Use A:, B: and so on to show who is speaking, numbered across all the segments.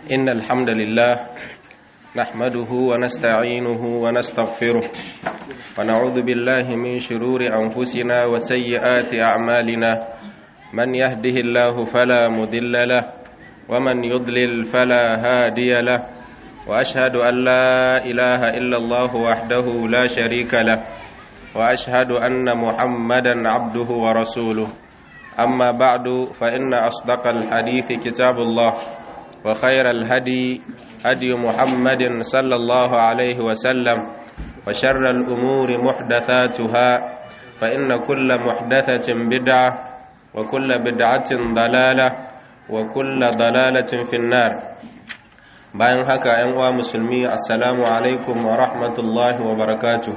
A: إن الحمد لله نحمده ونستعينه ونستغفره ونعوذ بالله من شرور أنفسنا وسيئات أعمالنا من يهده الله فلا مضل له ومن يضلل فلا هادي له وأشهد أن لا إله إلا الله وحده لا شريك له وأشهد أن محمدا عبده ورسوله أما بعد فإن أصدق الحديث كتاب الله وخير الهدي هدي محمد صلى الله عليه وسلم وشر الأمور محدثاتها فإن كل محدثة بدعة وكل بدعة ضلالة وكل ضلالة في النار bayan haka ‘yan uwa musulmi assalamu alaikum wa rahmatullahi wa barakatu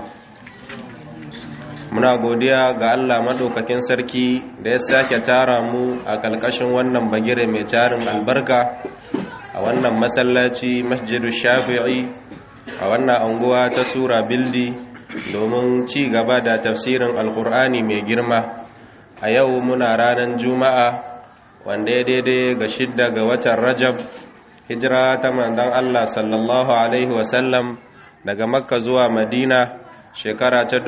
A: muna godiya ga Allah maɗaukakin sarki da ya sake tara mu a ƙalƙashin wannan bagire mai tarin albarka a wannan masallaci masjidu shafi'i a wannan anguwa ta sura bildi domin ci gaba da tafsirin alkur'ani mai girma a yau muna ranar juma'a wanda ya daidai ga shidda ga watan rajab hijira ta mandan Allah sallallahu Alaihi wasallam daga makka zuwa madina shekara ta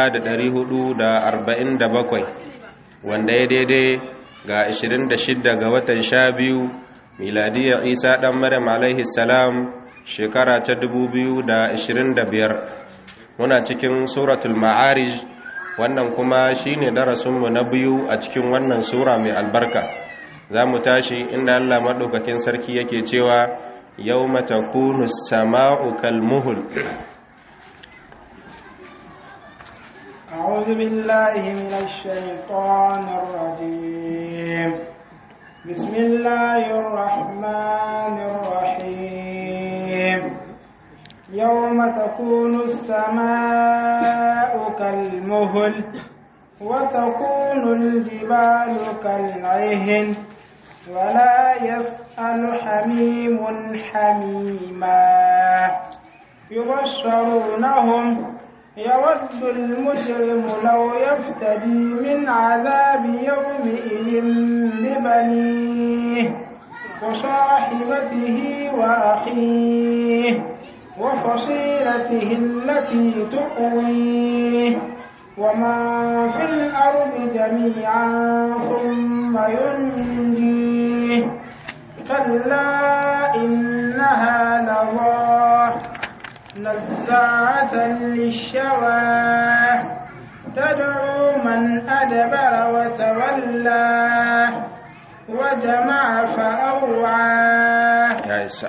A: 1447 wanda ya daidai ga 26 ga watan sha biyu miladiyar isa ɗan maryam alaihi salam shekara ta 2025 muna cikin suratul ma'arij wannan kuma shine darasinmu na biyu a cikin wannan sura mai albarka za mu tashi inda Allah maɗaukakin sarki yake cewa yau matakunu sama'u kalmuhul
B: أعوذ بالله من الشيطان الرجيم بسم الله الرحمن الرحيم يوم تكون السماء كالمهل وتكون الجبال كالعهن ولا يسأل حميم حميما يبشرونهم يود المجرم لو يفتدي من عذاب يومئذ ببنيه وصاحبته وأخيه وفصيلته التي تؤويه ومن في الأرض جميعا ثم ينجيه كلا إنها لظى نزاعة للشوى تدعو من أدبر وتولى وجمع فأوعى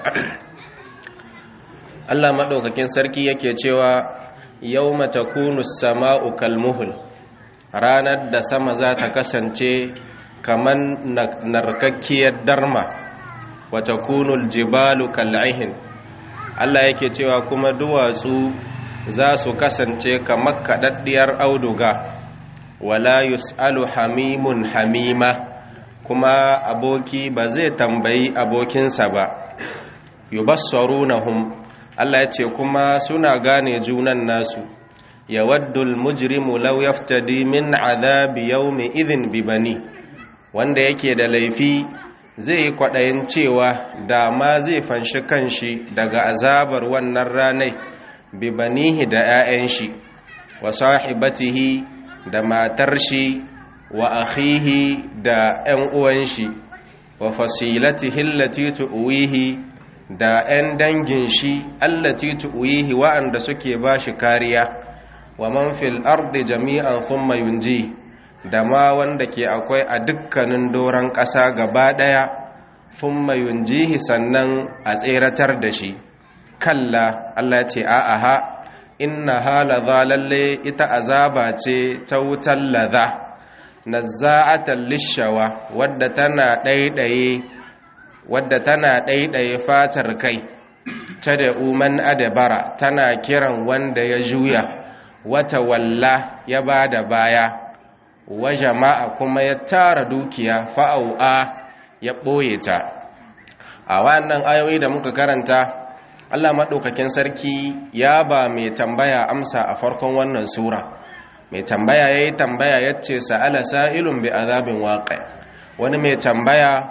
A: Allah maɗaukakin sarki yake cewa yau matakunu sama'u kalmuhul ranar da sama za ta kasance kamar narkakkiyar darma wata kunul jibalu kal'ihin Allah yake cewa kuma duwatsu za su kasance kamar kaɗaɗɗiyar auduga wala yus'alu hamimun hamima kuma aboki ba zai tambayi abokinsa ba yubassarunahum Allah ya ce kuma suna gane junan nasu ya waddul mujrimu law yaftadi min azabi yawmi idhin bibani wanda yake da laifi zai yi kwaɗayin cewa da ma zai fanshi kanshi daga azabar wannan ranai bibanihi da 'ya'yan shi wa sahibatihi da matar shi wa akhihi da 'yan uwan shi wa fasilatihi allati tuwihi da 'yan dangin shi allati tuwihi wa'anda suke ba shi kariya wa man fil ardi jami'an thumma yunji da ma wanda ke akwai a dukkanin doron ƙasa gaba ɗaya thumma yunjihi sannan a tseratar da shi kalla Allah ce a'aha inna hala lalle ita azaba ce ta wutar ladha nazza'atan lishawa wadda tana ɗaiɗaye wadda tana ɗaiɗaye fatar kai ta da uman adabara tana kiran wanda ya juya wata walla ya ba da baya wa jama'a kuma ya tara dukiya fa'au'a ya ɓoye ta a wannan ayoyi da muka karanta Allah maɗaukakin sarki ya ba mai tambaya amsa a farkon wannan sura mai tambaya ya yi tambaya ya ce sa'ala sa'ilun bi azabin waƙa wani mai tambaya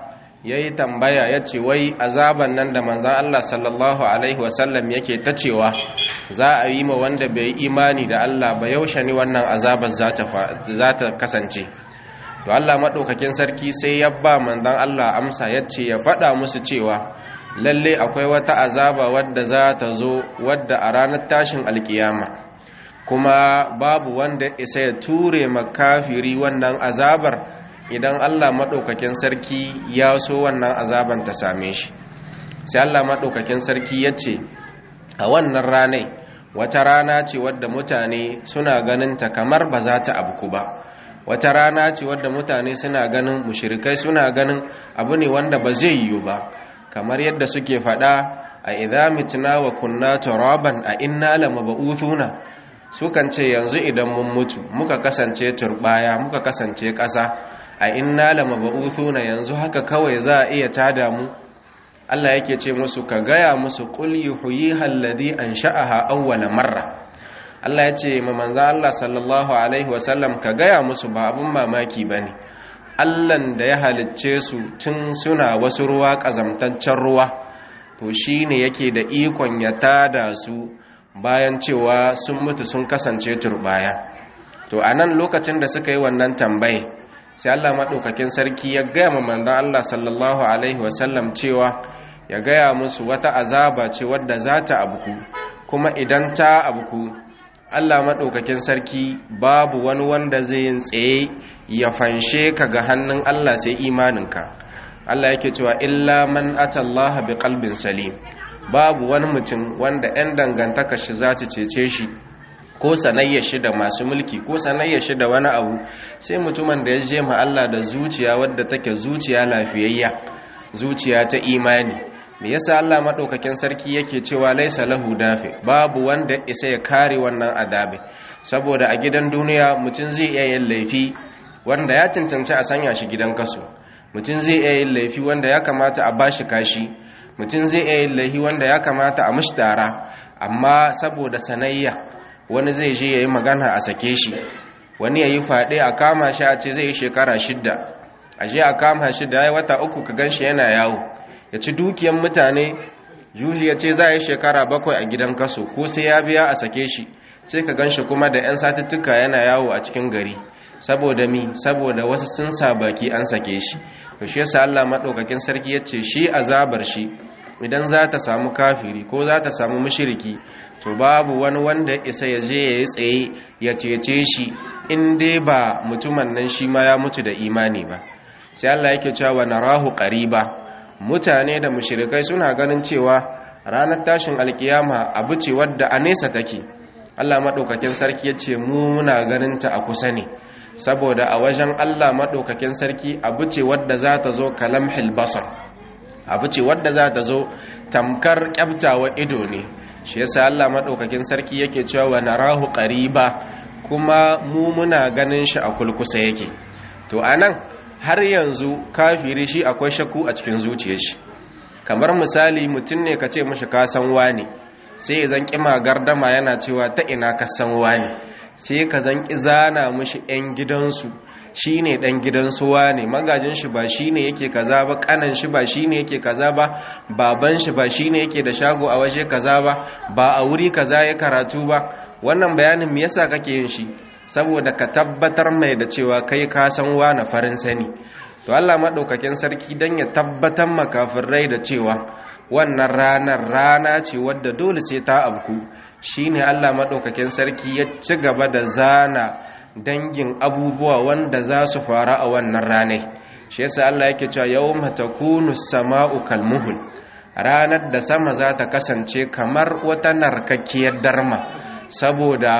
A: yayi tambaya yace wai azaban nan da manzon Allah sallallahu alaihi wasallam yake ta cewa za a yi ma wanda bai imani da Allah ba yaushe ne wannan azabar za ta kasance to Allah maɗaukakin sarki sai ya ba manzon Allah amsa yace ya faɗa musu cewa lalle akwai wata azaba wadda za ta zo wadda a ranar tashin alkiyama kuma babu wanda isa ya ture makafiri wannan azabar idan Allah maɗaukakin sarki ya so wannan azaban ta same shi sai Allah maɗaukakin sarki ya ce a wannan ranai wata rana ce wadda mutane suna ganin ta kamar ba za ta abku ba wata rana ce wadda mutane suna ganin mushirikai suna ganin abu ne wanda ba zai yiwu ba kamar yadda suke faɗa a idza mitna wa kunna turaban a inna lamab'uthuna sukan ce yanzu idan mun mutu muka kasance turbaya muka kasance ƙasa a inna lamab'uthuna yanzu haka kawai za a iya tada mu Allah yake ce musu ka gaya musu qul yuhyiha alladhi ansha'aha awwala marra Allah ya ce ma manzo Allah sallallahu alaihi wasallam ka gaya musu ba abun mamaki bane Allahn da ya halicce su tun suna wasu ruwa ƙazamtaccen ruwa to shi ne yake da ikon ya tada su bayan cewa sun mutu sun kasance turbaya to a nan lokacin da suka yi wannan tambaye sai Allah maɗaukakin sarki ya gaya ma manzan Allah sallallahu alaihi wasallam cewa ya gaya musu wata azaba ce wadda za ta abuku kuma idan ta abuku Allah maɗaukakin sarki babu wani wanda zai yin tsaye ya fanshe ka ga hannun Allah sai imaninka Allah yake cewa illa man atallaha bi qalbin salim babu wani mutum wanda 'yan dangantaka shi za ta cece shi ko sanayya shi da masu mulki ko sanayya shi da wani abu sai mutumin da ya je ma Allah da zuciya wadda take zuciya lafiyayya zuciya ta imani me yasa Allah madaukakin sarki yake cewa laisa lahu dafi babu wanda isa ya kare wannan adabi saboda a gidan duniya mutum zai iya yin laifi wanda ya cancanci a sanya shi gidan kaso mutum zai iya yin laifi wanda ya kamata a bashi kashi mutum zai iya yin laifi wanda ya kamata a mushtara amma saboda sanayya wani zai je yayi magana a sake shi wani yayi fade a kama shi a ce zai yi shekara shidda a je a kama shi da ya wata uku ka ganshi yana yawo ya ci dukiyan mutane juji ya ce za a yi shekara bakwai a gidan kaso ko sai ya biya a sake shi sai ka gan shi kuma da 'yan satuttuka yana yawo a cikin gari saboda mi saboda wasu sun sa baki an sake shi to shi yasa Allah madaukakin sarki ya ce shi azabar shi idan za ta samu kafiri ko za ta samu mushriki to babu wani wanda isa ya je ya yi tsaye ya cece shi in dai ba mutumin nan shi ma ya mutu da imani ba sai Allah yake cewa wa narahu qariba mutane da mushirikai suna ganin cewa ranar tashin alkiyama abu ce wadda a nesa take Allah maɗaukakin sarki ya ce mu muna ganinta a kusa ne saboda a wajen Allah maɗaukakin sarki abu ce wadda za ta zo kalam hilbasar abu ce wadda za ta zo tamkar kyabtawa ido ne shi yasa Allah maɗaukakin sarki yake cewa wa narahu qariba kuma mu muna ganin shi a kulkusa yake to anan har yanzu kafiri shi akwai shakku a cikin zuciyar shi kamar misali mutum ne ka ce mashi ka san wani sai ya zan kima gardama yana cewa ta ina ka san wani sai ka zan ki zana mashi yan gidansu shine dan gidansu wani magajin shi ba shine yake kaza ba kanan shi ba shine yake kaza ba baban shi ba shine yake da shago a waje kaza ba ba a wuri kaza ya karatu ba wannan bayanin me yasa kake yin shi saboda ka tabbatar mai da cewa kai ka san na farin sani to Allah madaukakin sarki dan ya tabbatar makafirai da cewa wannan ranar rana ce wadda dole sai ta abku shine Allah madaukakin sarki ya ci gaba da zana dangin abubuwa wanda za su fara a wannan ranai shi yasa Allah yake cewa yawma takunu sama'u kalmuhul ranar da sama za ta kasance kamar wata narkakkiyar darma saboda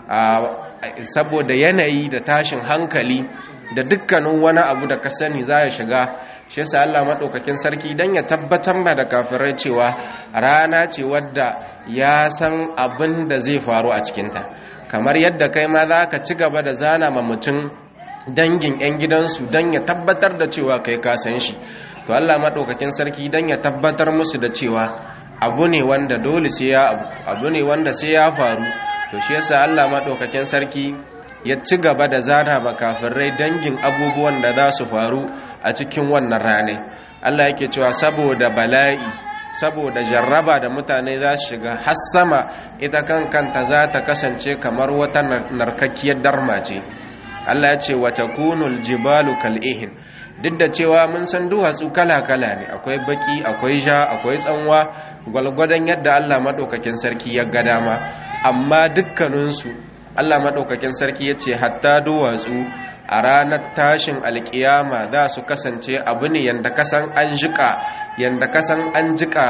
A: saboda yanayi da tashin hankali da dukkanin wani abu da ka sani za ya shiga shi yasa Allah madaukakin sarki dan ya tabbatar ma da kafirai cewa rana ce wadda ya san abin da zai faru a cikinta kamar yadda kai ma za ka ci gaba da zana ma mutum dangin 'yan gidansu don ya tabbatar da cewa kai ka san shi to Allah madaukakin sarki dan ya tabbatar musu da cewa abu ne wanda dole sai ya abu ne wanda sai ya faru to shi yasa Allah madaukakin sarki ya ci gaba da zana makafirai dangin abubuwan da za su faru a cikin wannan rane Allah yake cewa saboda bala'i saboda jarraba da mutane za su shiga har sama ita kan kanta za ta kasance kamar wata narkakkiyar darma ce Allah ya ce wata kunul jibalu kal'ihin duk da cewa mun san duwatsu kala-kala ne akwai baki akwai ja akwai tsanwa gwalgwadon yadda Allah maɗaukakin sarki ya ga dama amma dukkaninsu Allah maɗaukakin sarki ya ce hatta duwatsu a ranar tashin alkiyama za su kasance abu ne yadda kasan an jika yadda kasan an jika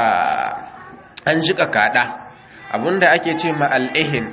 A: an jika kada abinda ake ce ma al'ihin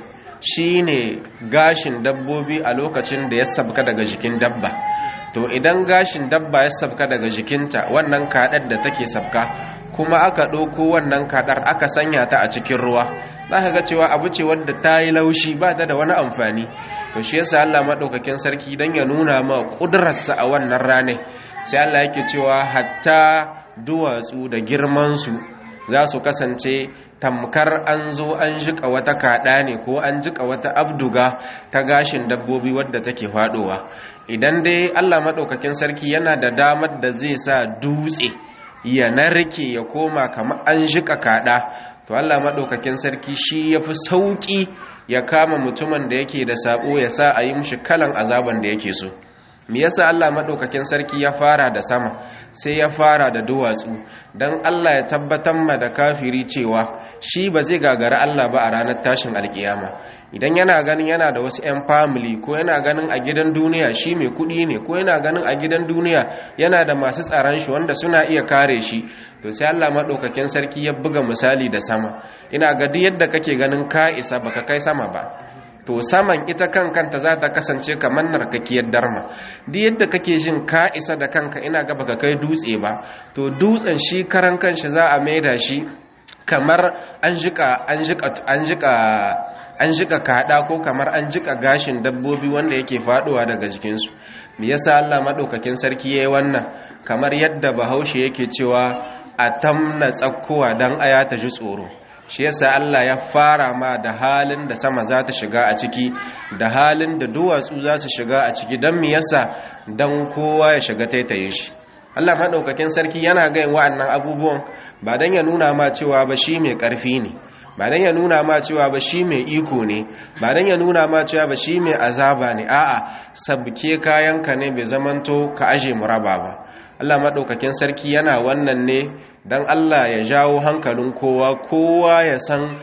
A: shine gashin dabbobi a lokacin da ya sabka daga jikin dabba to idan gashin dabba ya sabka daga jikinta wannan kadar da take sabka kuma aka ɗauko wannan kadar aka sanya ta a cikin ruwa za ka ga cewa abu ce wadda ta yi laushi ba ta da wani amfani to shi yasa Allah maɗaukakin sarki don ya nuna ma ƙudurarsa a wannan rane sai Allah yake cewa hatta duwatsu da girmansu za su kasance tamkar an zo an jika wata kaɗa ne ko an jika wata abduga ta gashin dabbobi wadda take faɗowa idan dai Allah maɗaukakin sarki yana da damar da zai sa dutse ya narke ya koma kamar an jika kaɗa to Allah maɗaukakin sarki shi ya fi sauƙi ya kama mutumin da yake da saɓo ya sa a yi mushi kalan azaban da yake so me yasa Allah madaukakin sarki ya fara da sama sai ya fara da duwatsu dan Allah ya tabbatar ma da kafiri cewa shi ba zai gagara Allah ba a ranar tashin alkiyama idan yana ganin yana da wasu 'yan family ko yana ganin a gidan duniya shi mai kudi ne ko yana ganin a gidan duniya yana da masu tsaron shi wanda suna iya kare shi to sai Allah madaukakin sarki ya buga misali da sama ina ga duk yadda kake ganin ka isa baka kai sama ba to saman ita kan kanta za ta kasance kamar narkakiyar darma duk yadda kake jin ka isa da kanka ina ga baka kai dutse ba to dutsen shi karan kanshi za a maida shi kamar an jika an jika an jika an jika kada ko kamar an jika gashin dabbobi wanda yake faduwa daga jikinsu me yasa Allah madaukakin sarki yayi wannan kamar yadda bahaushe yake cewa a tamna tsakkowa dan aya ta ji tsoro shi yasa Allah ya fara ma da halin da sama za ta shiga a ciki da halin da duwatsu za su shiga a ciki don mi yasa don kowa ya shiga taitaye shi Allah maɗaukakin sarki yana gayin wa'annan abubuwan ba don ya nuna ma cewa ba shi mai ƙarfi ne ba don ya nuna ma cewa ba shi mai iko ne ba don ya nuna ma cewa ba shi mai azaba ne a'a sabke kayanka ne bai zamanto ka aje muraba ba Allah maɗaukakin sarki yana wannan ne don Allah ya jawo hankalin kowa kowa ya san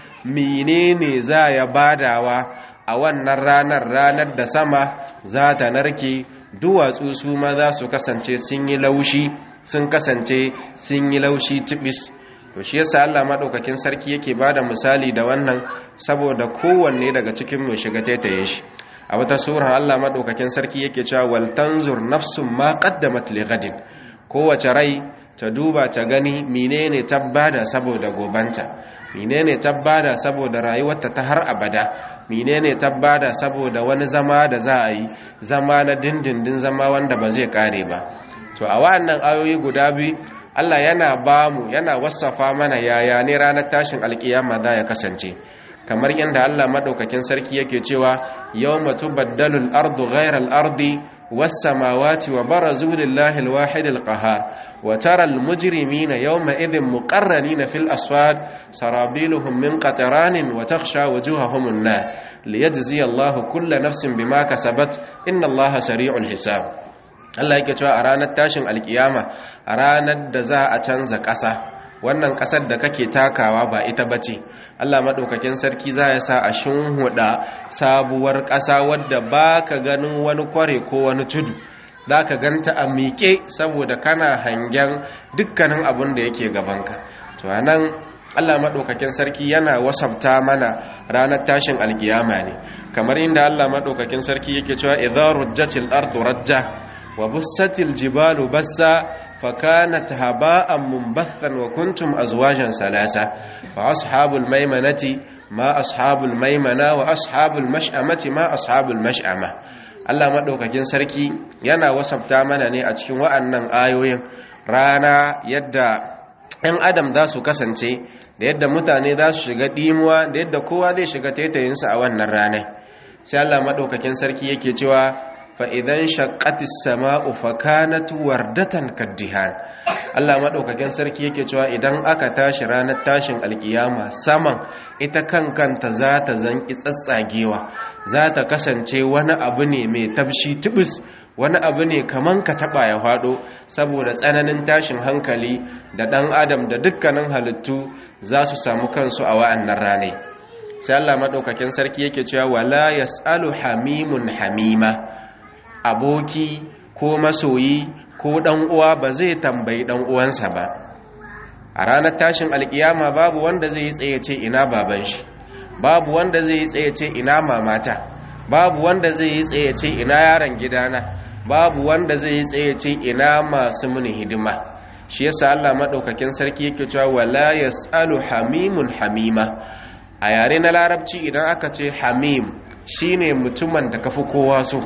A: menene za ya badawa a wannan ranar ranar da sama za ta narke duwatsu su ma za su kasance sun yi laushi sun kasance sun yi laushi tibis to shi yasa Allah madaukakin sarki yake bada misali da wannan saboda kowanne daga cikin mu shiga taitaye shi a wata sura Allah madaukakin sarki yake cewa wal tanzur nafsum ma qaddamat li ghadin kowace rai ta duba ta gani menene tabbada saboda gobanta menene tabbada saboda rayuwarta ta har abada menene tabbada saboda wani zama da za a yi zama na dindindin zama wanda ba zai kare ba to a wa'annan ayoyi guda biyu Allah yana ba mu yana wasafa mana yaya ne ranar tashin alkiyama za ya kasance kamar yadda Allah madaukakin sarki yake cewa yawma tubaddalu al-ardu ghayra al-ardi was-samawati wa barazu lillahi al-wahid al-qahhar wa tara al-mujrimina yawma idhin muqarranina fil asfad sarabiluhum min qatranin wa takhsha wujuhahum an-nar liyajziya Allahu kulla nafsin bima kasabat inna Allaha sari'ul hisab Allah yake cewa a ranar tashin alkiyama a ranar da za a canza ƙasa wannan ƙasar da kake takawa ba ita bace Allah maɗaukakin sarki za ya sa a shinhuda sabuwar ƙasa wadda ba ka ganin wani kware ko wani tudu za ka ganta a miƙe saboda kana hangen dukkanin abin da yake gabanka to nan Allah maɗaukakin sarki yana wasabta mana ranar tashin alkiyama ne kamar inda Allah maɗaukakin sarki yake cewa idza rujjatil ardu rajja wa bussatil jibalu bassa فكانت هباء منبثا وكنتم أزواجا ثلاثة فأصحاب الميمنة ما أصحاب الميمنة وأصحاب المشأمة ما أصحاب المشأمة Allah maɗaukakin sarki yana wasabta mana ne a cikin wa'annan ayoyin rana yadda ‘yan adam za su kasance da yadda mutane za su shiga ɗimuwa da yadda kowa zai shiga taitayinsa a wannan ranar sai Allah maɗaukakin sarki yake cewa fa idan shaqqatis sama'u fa kanat wardatan kaddihan Allah madaukakin sarki yake cewa idan aka tashi ranar tashin alkiyama saman ita kankanta za ta zanki tsatsagewa za ta kasance wani abu ne mai tabshi tubus wani abu ne kaman ka taba ya fado saboda tsananin tashin hankali da dan adam da dukkanin halittu za su samu kansu a wa'annan ranai sai Allah madaukakin sarki yake cewa wala yasalu hamimun hamima aboki ko masoyi ko dan uwa ba zai tambayi dan uwansa ba a ranar tashin alkiyama babu wanda zai yi tsaye ce ina baban shi babu wanda zai yi tsaye ce ina mamata babu wanda zai yi tsaye ce ina yaron gidana babu wanda zai yi tsaye ce ina masu muni hidima shi yasa Allah madaukakin sarki yake cewa wala yasalu hamimun hamima a yare na larabci idan aka ce hamim shine mutumin da kafi kowa so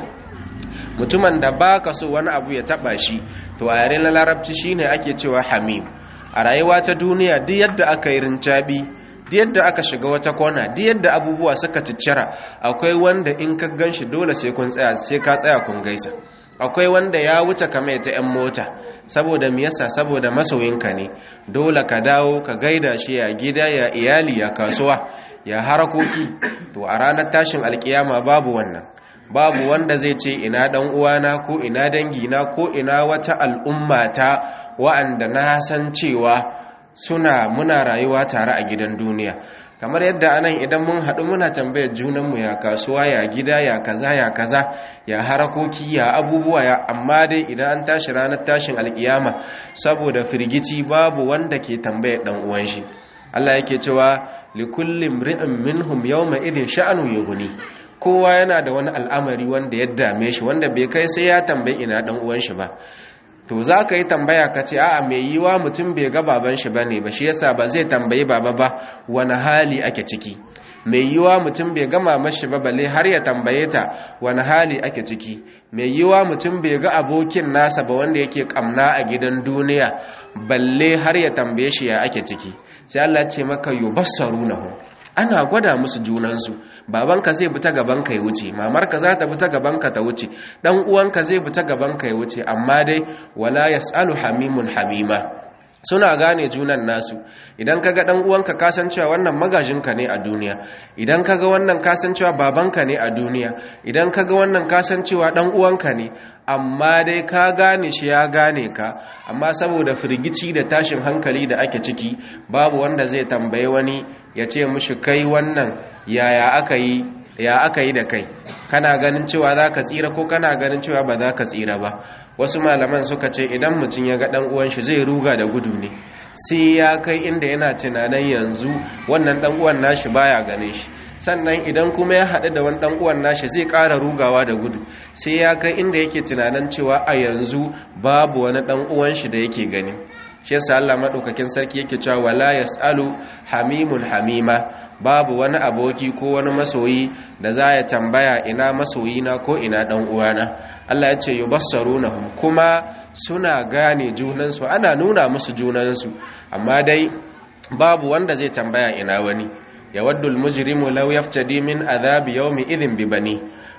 A: mutumin da baka so wani abu ya taba shi to a yare na larabci shine ake cewa hamim a rayuwa ta duniya duk yadda aka yi rincabi duk yadda aka shiga wata kona duk yadda abubuwa suka ciccira akwai wanda in ka ganshi dole sai kun tsaya sai ka tsaya kun gaisa akwai wanda ya wuce kamar ta yan mota saboda me yasa saboda masoyinka ne dole ka dawo ka gaida shi ya gida ya iyali ya kasuwa ya harakoki to a ranar tashin alkiyama babu wannan babu wanda zai ce ina dan uwana ko ina dangina ko ina wata al'umma ta wa'anda na san cewa suna muna rayuwa tare a gidan duniya kamar yadda anan idan mun haɗu muna tambayar junanmu ya kasuwa ya gida ya kaza ya kaza ya harakoki ya abubuwa ya amma dai idan an tashi ranar tashin alkiyama saboda firgici babu wanda ke tambayar dan uwan shi Allah yake cewa likulli imri'in minhum yawma idhin sha'anu yughni kowa yana da wani al'amari wanda ya dame shi wanda bai kai sai ya tambayi ina dan uwan shi ba to za ka yi tambaya ka ce a'a mai yiwa mutum bai ga baban shi bane ba shi yasa ba zai tambayi baba ba wani hali ake ciki mai yiwa mutum bai ga mamar shi ba balle har ya tambaye ta wani hali ake ciki mai yiwa mutum bai ga abokin nasa ba wanda yake kamna a gidan duniya balle har ya tambaye shi ya ake ciki sai Allah ya ce maka yubassarunahu ana gwada musu junansu babanka zai bi ta gabanka ya wuce mamarka za ta bi ta gabanka ta wuce dan uwanka zai bi ta gabanka ya wuce amma dai wala yasalu hamimun hamima suna gane junan nasu idan kaga dan uwanka kasancewa wannan magajinka ne a duniya idan kaga wannan kasancewa babanka ne a duniya idan kaga wannan kasancewa dan uwanka ne amma dai ka gane shi ya gane ka amma saboda firgici da tashin hankali da ake ciki babu wanda zai tambaye wani ya ce mushi kai wannan yaya aka yi ya aka yi da kai kana ganin cewa za ka tsira ko kana ganin cewa ba za ka tsira ba wasu malaman suka ce idan mutum ya ga ɗan uwan shi zai ruga da gudu ne sai ya kai inda yana tunanin yanzu wannan ɗan uwan nashi baya ganin shi sannan idan kuma ya haɗu da wani ɗan uwan nashi zai ƙara rugawa da gudu sai ya kai inda yake tunanin cewa a yanzu babu wani ɗan uwan shi da yake gani shi yasa Allah madaukakin sarki yake cewa wala yasalu hamimun hamima babu wani aboki ko wani masoyi da za ya tambaya ina masoyina ko ina dan uwana Allah ya ce yubassarunahum kuma suna gane junansu ana nuna musu junansu amma dai babu wanda zai tambaya ina wani yawaddu almujrimu law yaftadi min adhabi yawmi idhin bi bani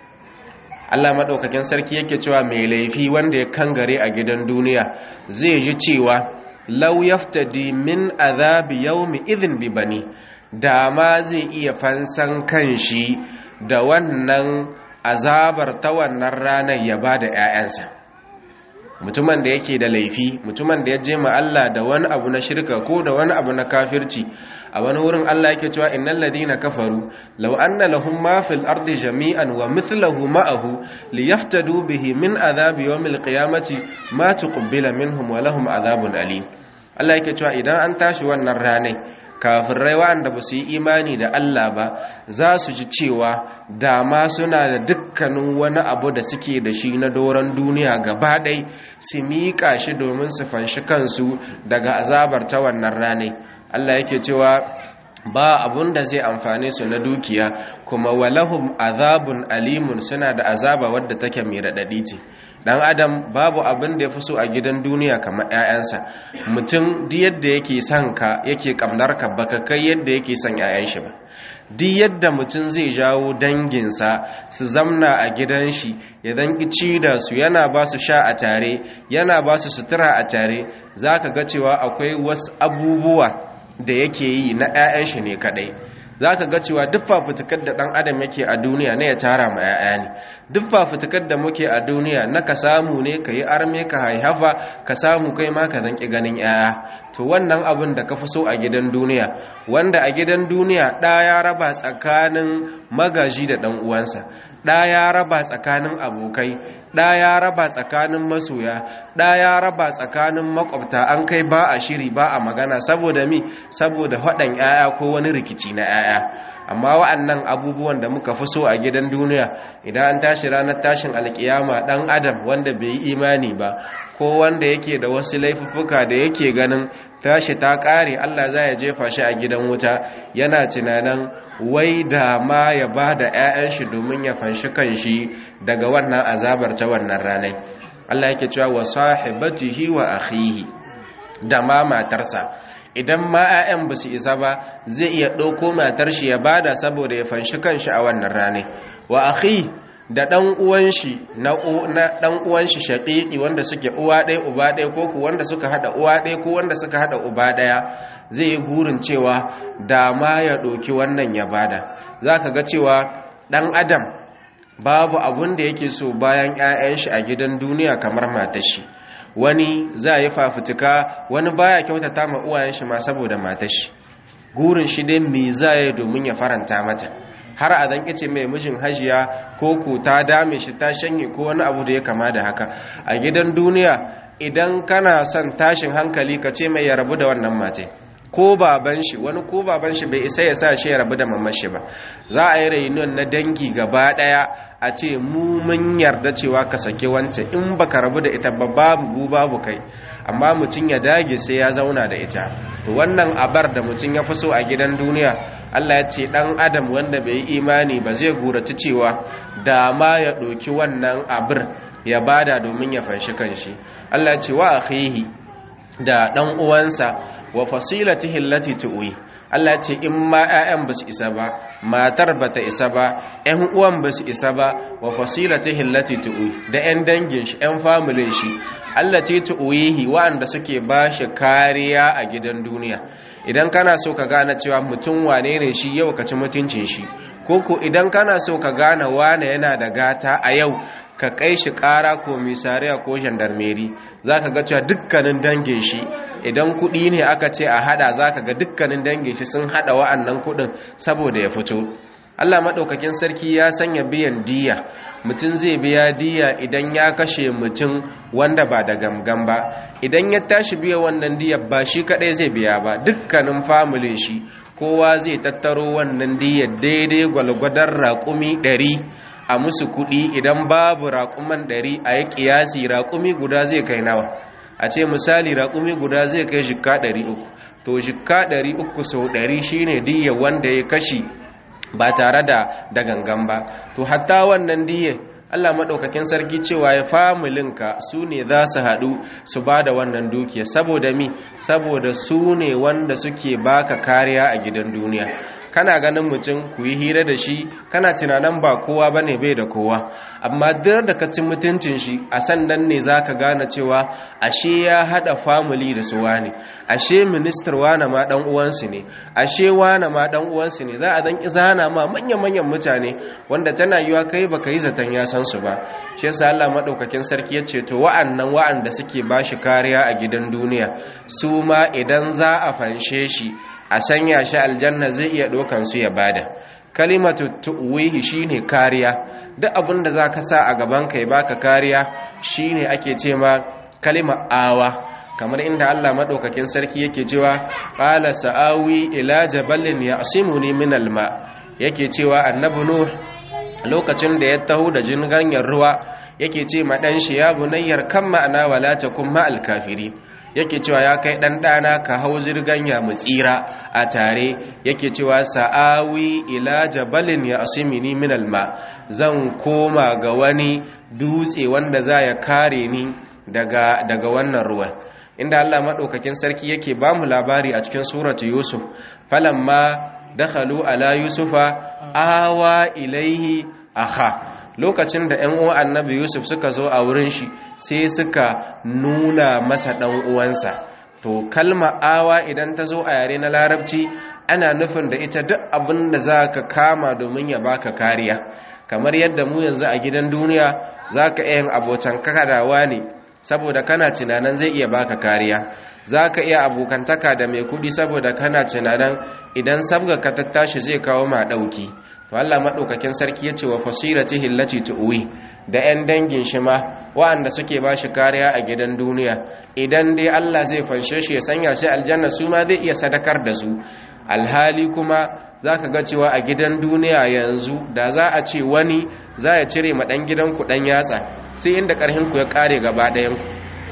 A: Allah madaukakin sarki yake cewa mai laifi wanda ya kangare a gidan duniya zai ji cewa lau yaftadi min azabi yawmi idhin bi bani da ma zai iya fansan kanshi da wannan azabar ta wannan ranar ya bada ƴaƴansa mutumin da yake da laifi mutumin da ya je ma Allah da wani abu na shirka ko da wani abu na kafirci a wani wurin Allah yake cewa innal ladina kafaru law anna lahum ma fil ardi jami'an wa mithluhu ma'ahu liyaftadu bihi min adhabi yawmil qiyamati ma tuqbila minhum wa lahum adhabun alim Allah yake cewa idan an tashi wannan ranai kafirai waɗanda ba su yi imani da Allah ba za su ji cewa dama suna da dukkanin wani abu da suke da shi na doron duniya gaba ɗai su miƙa shi domin su fanshi kansu daga azabar ta wannan ranai Allah yake cewa ba abun da zai amfane su na dukiya kuma walahum azabun alimun suna da azaba wadda take mai raɗaɗi ce dan adam babu abin da ya fi so a gidan duniya kamar 'ya'yansa mutum duk yadda yake son ka yake kamnar ka baka kai yadda yake son 'ya'yan shi ba duk yadda mutum zai jawo danginsa su zamna a gidan shi ya dan ci da su yana ba su sha a tare yana ba su sutura a tare zaka ga cewa akwai wasu abubuwa da yake yi na 'ya'yan shi ne kadai za ka ga cewa duk fafutukar da ɗan adam yake a duniya na ya tara ma 'ya'ya ne duk fafutukar da muke a duniya na ka samu ne ka yi arme ka haihafa ka samu kai ma ka zanki ganin 'ya'ya to wannan abin da ka fi so a gidan duniya wanda a gidan duniya ɗa ya raba tsakanin magaji da ɗan uwansa ɗa ya raba tsakanin abokai ɗa ya raba tsakanin masoya ɗa ya raba tsakanin makwabta an kai ba a shiri ba a magana saboda mi saboda haɗin 'ya'ya ko wani rikici na 'ya'ya amma wa'annan abubuwan da muka fi so a gidan duniya idan an tashi ranar tashin alkiyama ɗan adam wanda bai yi imani ba ko wanda yake da wasu laifuffuka da yake ganin tashi ta ƙare allah za ya jefa shi a gidan wuta yana tunanin wai da ma ya ba da 'ya'yan shi domin ya fanshi kanshi daga wannan azabar ta wannan ranar Allah yake cewa wa sahibatihi wa akhihi da ma matarsa idan ma 'ya'yan ba su isa ba zai iya ɗauko matar shi ya bada saboda ya fanshi kanshi a wannan ranar wa akhi da ɗan uwan shi na ɗan uwan shi shaqiqi wanda suke uwa ɗaya uba ɗaya ko ku wanda suka hada uwa ɗaya ko wanda suka hada uba ɗaya zai yi burin cewa da ma ya ɗauki wannan ya bada zaka ga cewa ɗan adam babu abun da yake so bayan 'ya'yan shi a gidan duniya kamar matar shi wani za yi fafutuka wani baya kyautata ma uwayen shi ma saboda matar shi gurin shi dai me za yi domin ya faranta mata har a dan kice mai mijin hajiya ko ko ta dame shi ta shanye ko wani abu da ya kama da haka a gidan duniya idan kana son tashin hankali ka ce mai ya rabu da wannan matai ko baban shi wani ko baban shi bai isa ya sa shi ya rabu da mamman shi ba za a yi reunion na dangi gaba daya a ce mu mun yarda cewa ka sake wance in baka rabu da ita ba babu babu kai amma mutum ya dage sai ya zauna da ita to wannan abar da mutum ya fi so a gidan duniya Allah ya ce dan adam wanda bai yi imani ba zai gurace cewa da ma ya ɗauki wannan abir ya bada domin ya fanshi kanshi Allah ya ce wa akhihi da dan uwansa wa fasilatihi allati tuwi Allah ce in ma ƴaƴan ba su isa ba matar ba ta isa ba ƴan uwan ba su isa ba wa fasilatihi allati tuwi da ƴan dangin shi ƴan familin shi allati tuwihi wa'anda suke ba shi kariya a gidan duniya idan kana so ka gane cewa mutum wane ne shi yau ka ci mutuncin shi koko idan kana so ka gane wane yana da gata a yau ka kai shi ƙara ko misariya ko gendarmeri za ka ga cewa dukkanin dangin shi idan kuɗi ne aka ce a hada za ka ga dukkanin dangin shi sun hada wa'annan kuɗin saboda ya fito Allah maɗaukakin sarki ya sanya biyan diya mutum zai biya diya idan ya kashe mutum wanda ba da gamgam ba idan ya tashi biya wannan diya ba shi kaɗai zai biya ba dukkanin familin shi kowa zai tattaro wannan diyar daidai gwalgwadon raƙumi ɗari a musu kuɗi idan babu raƙuman ɗari a yi ƙiyasi raƙumi guda zai kai nawa a ce misali raƙumi guda zai kai jikka ɗari uku to jikka ɗari uku sau ɗari shine diya wanda ya kashi ba tare da da gangan ba to hatta wannan diya Allah maɗaukakin sarki cewa ya familinka su ne za su haɗu su ba da wannan dukiya saboda mi saboda su ne wanda suke baka kariya a gidan duniya kana ganin mutum ku yi hira da shi kana tunanin ba kowa ba ne bai da kowa amma duk da ka cin mutuncin shi a sannan ne za ka gane cewa ashe ya haɗa famili da su wane ashe ministar wane ma ɗan uwansu ne ashe wane ma ɗan uwansu ne za a dan izana ma manyan-manyan mutane wanda tana yiwa kai baka yi zaton ya san su ba shi yasa Allah madaukakin sarki ya ce to wa'annan wa'anda suke bashi kariya a gidan duniya su ma idan za a fanshe shi a sanya shi aljanna zai iya ɗaukan su ya bada kalimatu tuwihi shine kariya duk abin da zaka sa a gaban kai baka kariya shine ake ce ma kalima awa kamar inda Allah madaukakin sarki yake cewa qala sa'awi ila jabalin ya'simuni min alma yake cewa annabi nuh lokacin da ya taho da jinganyar ruwa yake ce ma dan shi ya bunayyar kan ma'ana wala takum ma alkafiri yake cewa ya kai dan dana ka hau zirganya mu tsira a tare yake cewa sa'awi ila jabalin ya asimini min alma zan koma ga wani dutse wanda za ya kare ni daga daga wannan ruwan inda Allah madaukakin sarki yake ba mu labari a cikin suratu yusuf falamma dakhalu ala yusufa awa ilaihi aha lokacin da 'yan uwan annabi yusuf suka zo a wurin shi sai suka nuna masa ɗan uwansa to kalma awa idan ta zo a yare na larabci ana nufin da ita duk abin da za ka kama domin ya baka kariya kamar yadda mu yanzu a gidan duniya za ka iya yin abotan kadawa ne saboda kana tunanin zai iya baka kariya za ka iya abokantaka da mai kudi saboda kana tunanin idan sabga ka tattashi zai kawo ma ɗauki to Allah maɗaukakin sarki ya ce wa fasirati hillati tu'wi da 'yan dangin shi ma wa'anda suke ba shi kariya a gidan duniya idan dai Allah zai fanshe shi ya sanya shi aljanna su ma zai iya sadakar da su alhali kuma za ka ga cewa a gidan duniya yanzu da za a ce wani za ya cire ma ɗan gidanku ɗan yatsa sai inda ƙarhinku ya ƙare gaba ɗayanku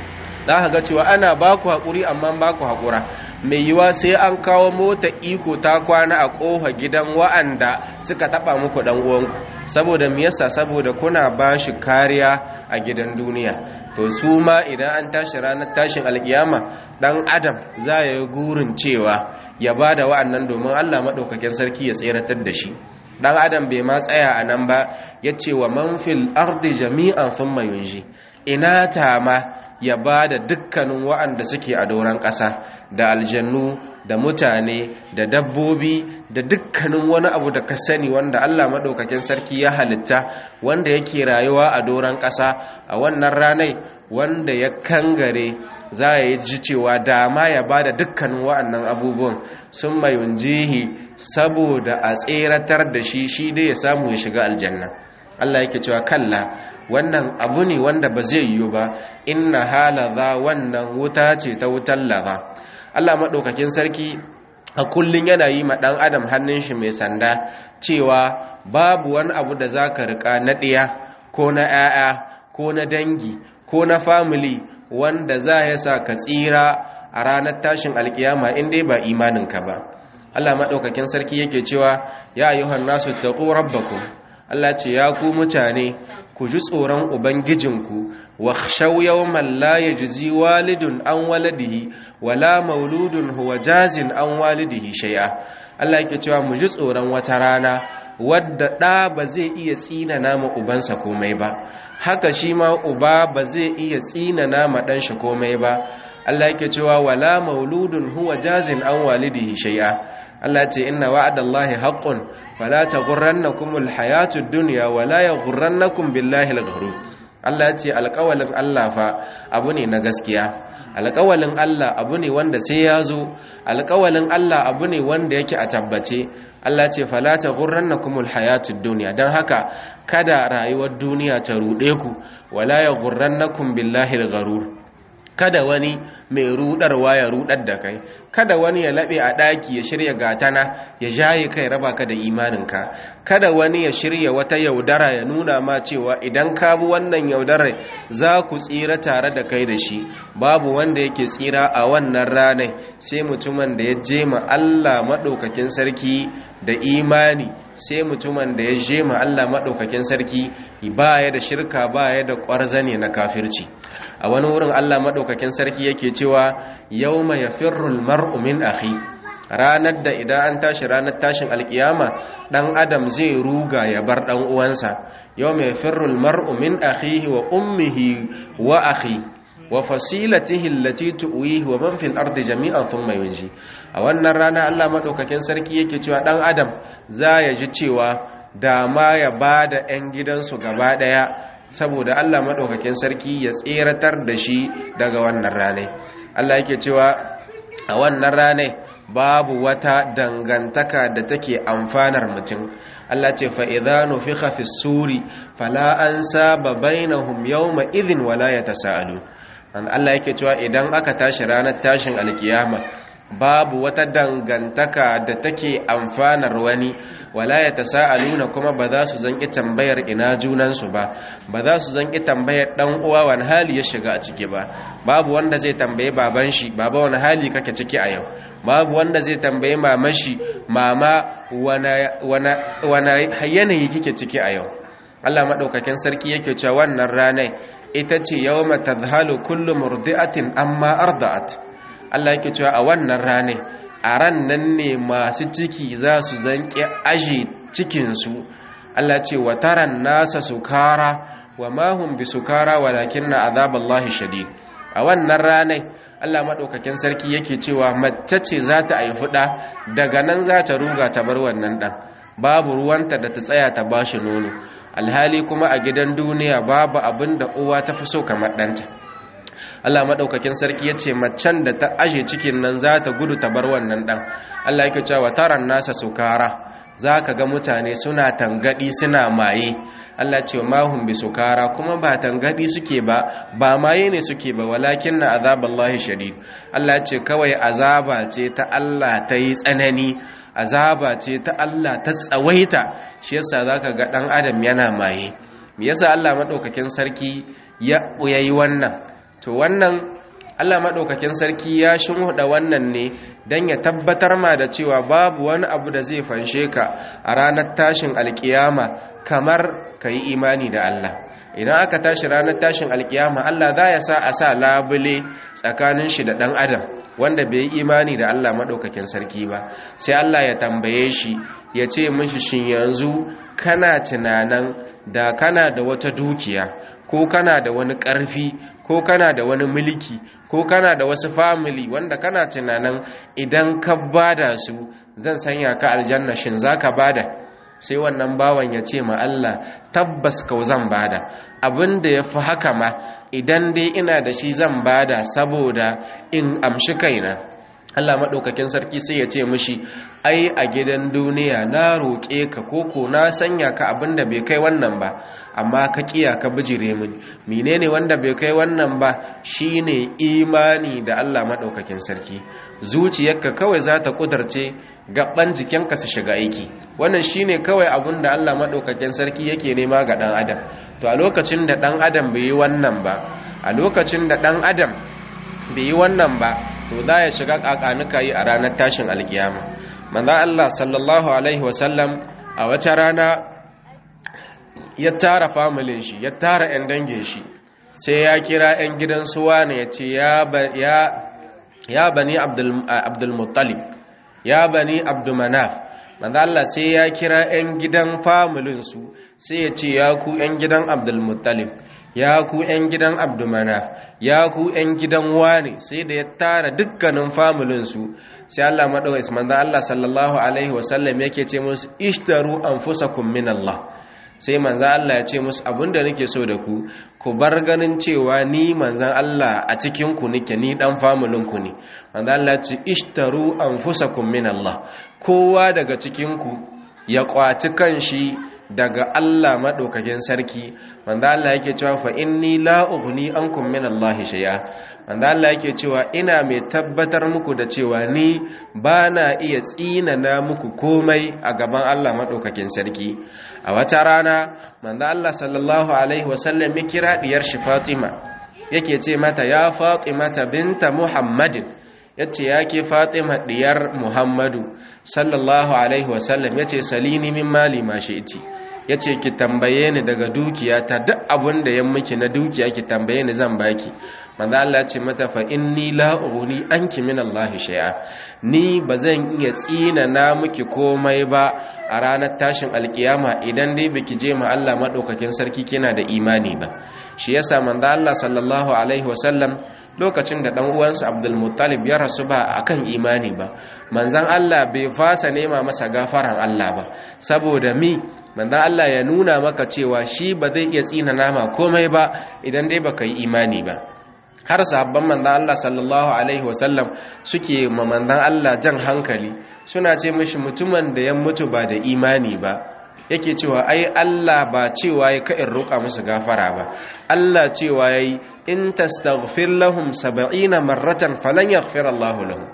A: za ka ga cewa ana ba ku haƙuri amma ba ku haƙura mai yiwa sai an kawo mota iko ta kwana a ƙofa gidan wa'anda suka taɓa muku ɗan uwanku saboda me yasa saboda kuna ba shi kariya a gidan duniya to su ma idan an tashi ranar tashin alƙiyama ɗan adam za ya yi gurin cewa ya ba da wa'annan domin allah maɗaukakin sarki ya tseratar da shi ɗan adam bai ma tsaya a nan ba ya ce wa manfil ardi jami'an sun mayunji ina ta ma ya ba da dukkanin wa'anda suke a doron ƙasa da aljannu da mutane da dabbobi da dukkanin wani abu da ka sani wanda Allah maɗaukakin sarki ya halitta wanda yake rayuwa a doron ƙasa a wannan ranai wanda ya kangare za ya yi ji cewa dama ya ba da dukkanin wa'annan abubuwan sun mayun jihi saboda a tseratar da shi shi dai ya samu ya shiga aljanna Allah yake cewa kalla wannan abu ne wanda ba zai yiwu ba inna halaza wannan wuta ce ta wutar laza Allah maɗaukakin sarki a kullum yana yi ma ɗan adam hannun shi mai sanda cewa babu wani abu da za ka riƙa na ɗiya ko na ‘ya'ya ko na dangi ko na famili wanda za ya sa ka tsira a ranar tashin alkiyama in dai ba imaninka ba Allah maɗaukakin sarki yake cewa ya ayyuhan nasu taqu rabbakum Allah ce ya ku mutane ku ji tsoron ubangijinku wa khshaw yawman la yajzi walidun an waladihi wala mauludun huwa jazin an walidihi shay'a Allah yake cewa mu ji tsoron wata rana wadda ɗa ba zai iya tsina nama ubansa komai ba haka shi ma uba ba zai iya tsina nama ɗan shi komai ba Allah yake cewa wala mauludun huwa jazin an walidihi shay'a Allah ce inna wa'adallahi haqqun fala taghurrannakumul hayatud dunya wala yaghurrannakum billahi al-ghurur Allah ce alƙawalin Allah fa abu ne na gaskiya alƙawalin Allah abu ne wanda sai ya zo alƙawalin Allah abu ne wanda yake a tabbace Allah ce fala taghurrannakumul hayatud dunya dan haka kada rayuwar duniya ta rude ku wala yaghurrannakum billahi al-ghurur kada wani mai rudarwa ya rudar da kai kada wani ya labe a daki ya shirya gatana ya jaye kai raba ka da imaninka kada wani ya shirya wata yaudara ya nuna ma cewa idan ka bi wannan yaudarar za ku tsira tare da kai da shi babu wanda yake tsira a wannan ranar sai mutumin da ya je ma Allah madaukakin sarki da imani sai mutumin da ya je ma Allah madaukakin sarki baya da shirka baya da ƙwarzane na kafirci a wani wurin Allah maɗaukakin sarki yake cewa yau mai firrul mar'u min akhi ranar da idan an tashi ranar tashin alkiyama ɗan adam zai ruga ya bar ɗan uwansa yau mai firrul mar'u min akhihi wa ummihi wa akhi wa fasilatihi allati tuwihi wa man fil ardi jami'an thumma yunji a wannan rana Allah maɗaukakin sarki yake cewa ɗan adam za ya ji cewa da ma ya bada 'yan gidansu gaba ɗaya saboda Allah maɗaukakin sarki ya tseratar da shi daga wannan ranai Allah yake cewa a wannan ranai babu wata dangantaka da take amfanar mutum Allah ce fa idza nufikha fi suri fala ansaba bainahum yawma idhin wala yatasaalu Allah yake cewa idan aka tashi ranar tashin alkiyama babu wata dangantaka da take amfanar wani wala ya tasa'aluna kuma ba za su zanki tambayar ina junansu ba ba za su zanki tambayar dan uwa wani hali ya shiga a ciki ba babu wanda zai tambaye baban shi baba wani hali kake ciki a yau babu wanda zai tambaye maman shi mama wani yanayi kike ciki a yau Allah maɗaukakin sarki yake cewa wannan ranar ita ce yawma tadhalu kullu murdi'atin amma arda'at Allah yake cewa a wannan ranar a ran nan ne masu ciki za su zanki aje cikinsu Allah ce wa taran nasa sukara wa mahum bi sukara walakinna azaballahi shadid a wannan ranar Allah maɗaukakin sarki yake cewa mace ce za ta aifi ɗa daga nan za ta ruga ta bar wannan ɗan babu ruwanta da ta tsaya ta ba shi nono alhali kuma a gidan duniya babu abin da uwa ta fi so kamar ɗanta Allah maɗaukakin sarki ya ce macen da ta aje cikin nan za ta gudu ta bar wannan ɗan Allah yake cewa taran nasa sukara za ka ga mutane suna tangaɗi suna maye Allah ce mahun bi sukara kuma ba tangaɗi suke ba ba maye ne suke ba walakin na azaballahi shadid Allah ce kawai azaba ce ta Allah ta yi tsanani azaba ce ta Allah ta tsawaita shi yasa zaka ga dan adam yana maye me yasa Allah madaukakin sarki ya yi wannan to wannan Allah madaukakin sarki ya shinhuda wannan ne dan ya tabbatar ma da cewa babu wani abu da zai fanshe ka a ranar tashin alkiyama kamar kai imani da Allah idan aka tashi ranar tashin alkiyama Allah za ya sa a sa labule tsakanin shi da ɗan adam wanda bai yi imani da Allah maɗaukakin sarki ba sai Allah ya tambaye shi ya ce mishi shin yanzu kana tunanan da kana da wata dukiya ko kana da wani ƙarfi ko kana da wani mulki ko kana da wasu family wanda kana tunanin idan ka bada su zan sanya ka aljanna shin zaka bada sai wannan bawan ya ce ma Allah tabbas kau zan bada abinda ya fi haka ma idan dai ina da shi zan bada saboda in amshi kaina Allah maɗaukakin sarki sai ya ce mishi ai a gidan duniya na roƙe ka koko na sanya ka abinda bai kai wannan ba amma ka kiya ka bijire mini menene wanda bai kai wannan ba shine imani da Allah maɗaukakin sarki zuciyarka kawai za ta kudarce gaban jikinka su shiga aiki wannan shine kawai abin da Allah maɗaukakin sarki yake nema ga ɗan adam to a lokacin da ɗan adam bai yi wannan ba a lokacin da ɗan adam bai yi wannan ba to za ya shiga ƙaƙanuka yi a ranar tashin alkiyama manzan Allah sallallahu alaihi wasallam a wata rana ya tara familin shi ya tara 'yan dangin shi sai ya kira 'yan gidan suwa ne ya ce ya bani abdulmuttalib ya bani abdumanaf manzo Allah sai ya kira 'yan gidan familinsu sai ya ce ya ku 'yan gidan abdulmuttalib ya ku 'yan gidan abdumanaf ya ku 'yan gidan wane sai da ya tara dukkanin familinsu sai Allah maɗaukai manzo Allah sallallahu alaihi wasallam yake ce musu ishtaru anfusakum min Allah sai manzan Allah ya ce musu abinda nake so da ku ku bar ganin cewa ni manzan Allah a cikin ku nake ni dan familin ku ne manzan Allah ya ce ishtaru anfusakum min Allah kowa daga cikin ku ya kwaci kanshi daga Allah madaukakin sarki manzan Allah yake cewa fa inni la ughni ankum min Allah shay'a manzan Allah yake cewa ina mai tabbatar muku da cewa ni bana iya tsinana muku komai a gaban Allah madaukakin sarki a wata rana manzo Allah sallallahu alaihi wasallam ya kira diyar shi Fatima yake ce mata ya Fatima ta binta Muhammadin yace yake Fatima diyar Muhammadu sallallahu alaihi wasallam yace salini min mali ma shi'ti yace ki tambaye ni daga dukiya ta duk abun da yan miki na dukiya ki tambaye ni zan baki manzo Allah ya ce mata fa inni la ughni anki min Allah shay'a ni bazan iya tsina na miki komai ba a ranar tashin alkiyama idan dai baki je ma Allah madaukakin sarki kina da imani ba shi yasa manzo Allah sallallahu alaihi wasallam lokacin da dan uwansa Abdul Muttalib ya rasu ba akan imani ba manzon Allah bai fasa nema masa gafaran Allah ba saboda mi manzon Allah ya nuna maka cewa shi ba zai iya tsina nama komai ba idan dai baka yi imani ba har sahabban manzan Allah sallallahu alaihi wasallam suke ma manzan Allah jan hankali suna ce mishi mutumin da ya mutu ba da imani ba yake cewa ai Allah ba cewa ya ka'in roƙa musu gafara ba Allah cewa yayi in tastaghfir lahum 70 marratan falan yaghfir Allah lahum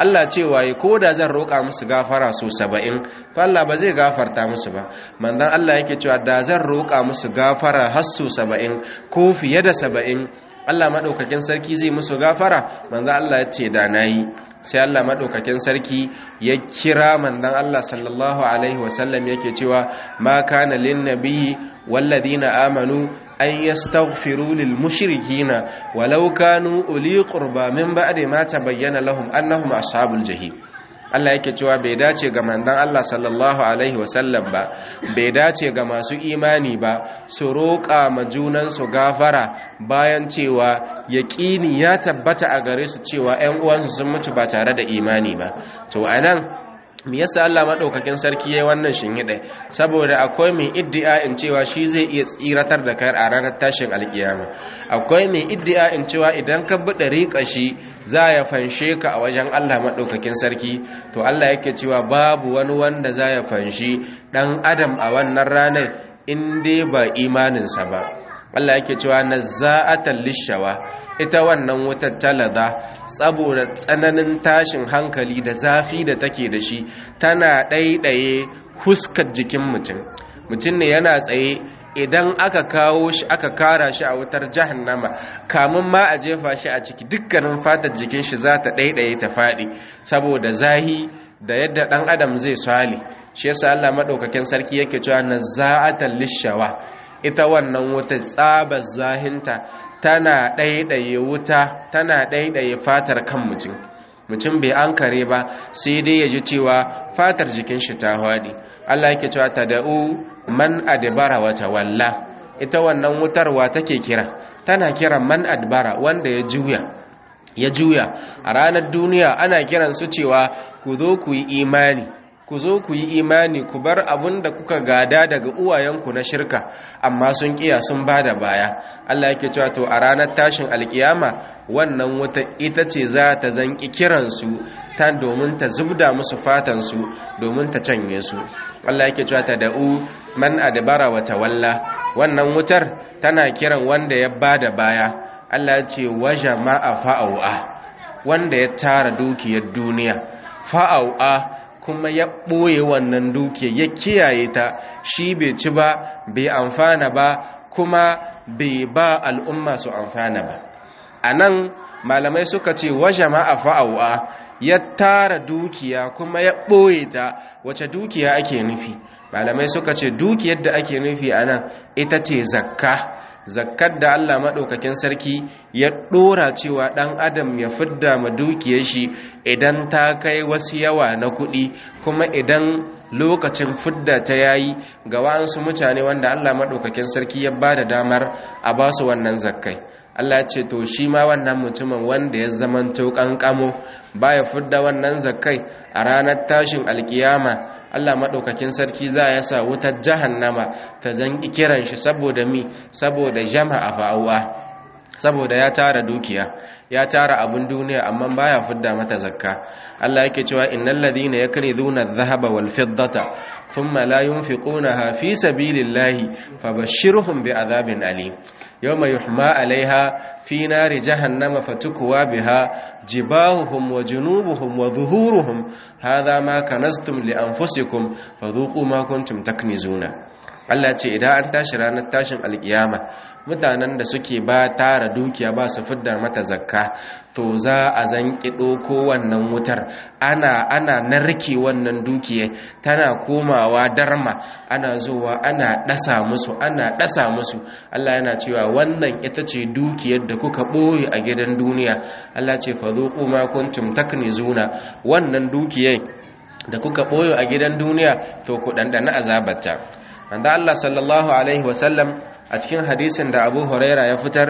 A: Allah cewa yi ko da zan roƙa musu gafara so saba'in to Allah ba zai gafarta musu ba manzon Allah yake cewa da zan roƙa musu gafara har so saba'in ko fiye da saba'in Allah maɗaukakin sarki zai musu gafara manzon Allah ya ce da nayi sai Allah maɗaukakin sarki ya kira manzon Allah sallallahu alaihi wasallam yake cewa ma kana lin nabiyyi walladina amanu an yastaghfiru lil mushrikina walau kanu uli qurba min ba'di ma tabayyana lahum annahum ashabul jahim Allah yake cewa bai dace ga manzon Allah sallallahu alaihi wasallam ba bai dace ga masu imani ba su roƙa ma junan su gafara bayan cewa yaqini ya tabbata a gare su cewa ƴan uwansu sun mutu ba tare da imani ba to anan me yasa Allah madaukakin sarki yayin wannan shinhide saboda akwai mai iddia in cewa shi zai iya tsiratar da kai a ranar tashin alkiyama akwai mai iddia in cewa idan ka bi dariƙa shi za ya fanshe ka a wajen Allah madaukakin sarki to Allah yake cewa babu wani wanda za ya fanshi dan adam a wannan ranar in dai ba imaninsa ba Allah yake cewa nazza'atan lishawa ita wannan wutar talada saboda tsananin tashin hankali da zafi da take da shi tana ɗaiɗaye huskar jikin mutum mutum ne yana tsaye idan aka kawo shi aka kara shi a wutar jahannama kamun ma a jefa shi a ciki dukkanin fatar jikin shi za ta ɗaiɗaye ta faɗi saboda zahi da yadda ɗan adam zai swali shi yasa Allah maɗaukakin sarki yake cewa nazza'atan lishawa ita wannan wuta tsabar zahinta tana ɗaiɗaye wuta tana ɗaiɗaye fatar kan mutum mutum bai an kare ba sai dai ya ji cewa fatar jikin shi ta haɗi Allah yake cewa ta da'u man adbara wata walla ita wannan wutarwa take kira tana kira man adbara wanda ya juya ya juya a ranar duniya ana kiran su cewa ku zo ku yi imani ku zo ku yi imani ku bar abin da kuka gada daga uwayenku na shirka amma sun kiya sun ba da baya Allah yake cewa to a ranar tashin alkiyama wannan wata ita ce za ta zanki kiransu ta domin ta zubda musu fatansu domin ta canye su Allah yake cewa ta da'u man adbara wa tawalla wannan wutar tana kiran wanda ya ba da baya Allah ya ce wa jama'a fa'au'a wanda ya tara dukiyar duniya fa'au'a kuma ya ɓoye wannan duke ya kiyaye ta shi bai ci ba bai amfana ba kuma bai ba al'umma su amfana ba a nan malamai suka ce wa jama'a fa'awa ya tara dukiya kuma ya ɓoye ta wace dukiya ake nufi malamai suka ce dukiyar da ake nufi a nan ita ce zakka zakkar da Allah maɗaukakin sarki ya ɗora cewa ɗan adam ya fidda ma dukiyar shi idan ta kai wasu yawa na kuɗi kuma idan lokacin fidda ta yayi ga wa'ansu mutane wanda Allah maɗaukakin sarki ya ba da damar a ba su wannan zakkai Allah ya ce to shi ma wannan mutumin wanda ya zamanto kankamo baya fidda wannan zakkai a ranar tashin alkiyama Allah maɗaukakin sarki za ya sa wutar jahannama ta zanki kiran shi saboda mi saboda jama'a fa'uwa saboda ya tara dukiya ya tara abun duniya amma baya fidda mata zakka Allah yake cewa innal ladina yaknizuna adh-dhahaba wal fiddata thumma la yunfiqunaha fi sabilillahi fabashshirhum bi'adhabin alim yawma yuhma 'alayha fi nari jahannama fatukwa biha jibahuhum wa junubuhum wa dhuhuruhum hadha ma kanaztum li anfusikum fadhuqu ma kuntum taknizuna Allah ce idan an tashi ranar tashin alkiyama mutanen da suke ba tara dukiya ba su fidda mata zakka to za a zanki ɗoko wannan wutar ana ana narke wannan dukiya tana komawa darma ana zuwa ana ɗasa musu ana ɗasa musu Allah yana cewa wannan ita ce dukiyar da kuka ɓoye a gidan duniya Allah ce fa zuqu ma kuntum taknizuna wannan dukiyar da kuka ɓoye a gidan duniya to ku ɗanɗana azabarta wanda Allah sallallahu alaihi wasallam a cikin hadisin da abu huraira ya fitar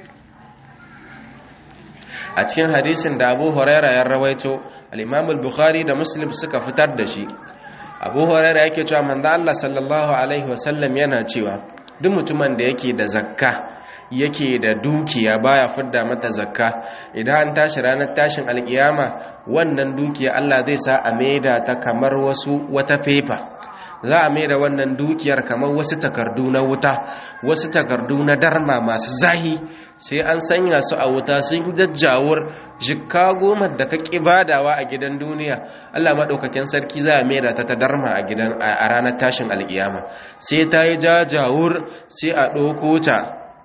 A: a cikin hadisin da abu huraira ya rawaito al bukhari da muslim suka fitar da shi abu huraira yake cewa manzo Allah sallallahu alaihi wasallam yana cewa duk mutumin da yake da zakka yake da dukiya baya fidda mata zakka idan an tashi ranar tashin alkiyama wannan dukiya Allah zai sa a maida ta kamar wasu wata fefa za a mai da wannan dukiyar kamar wasu takardu na wuta wasu takardu na darma masu zahi sai an sanya su a wuta sun jajjawar jikka goma da ka badawa a gidan duniya Allah maɗaukakin sarki za a mai da ta ta darma a gidan a ranar tashin alkiyama sai ta yi jajawur sai a ɗauko ta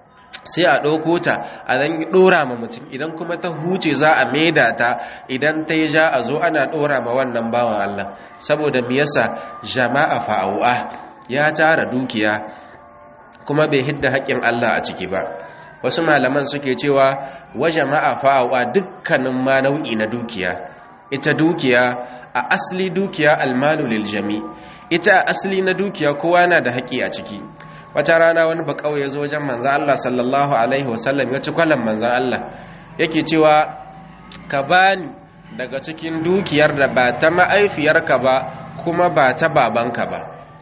A: sai a ɗauko ta a zan ɗora ma mutum idan kuma ta huce za a maida ta idan ta yi ja a zo ana ɗora ma wannan bawan Allah saboda me yasa jama'a fa'au'a ya tara dukiya kuma bai hidda haƙƙin Allah a ciki ba wasu malaman suke cewa wa jama'a fa'au'a dukkanin ma nau'i na dukiya ita dukiya a asli dukiya almalu lil jami ita a asli na dukiya kowa na da haƙƙi a ciki wata rana wani bakau ya zo wajen manzan Allah sallallahu Alaihi wasallam ya ci kwallon manzan Allah yake cewa ka bani daga cikin dukiyar da ba ta ma'aifiyarka ba kuma ba ta babanka ba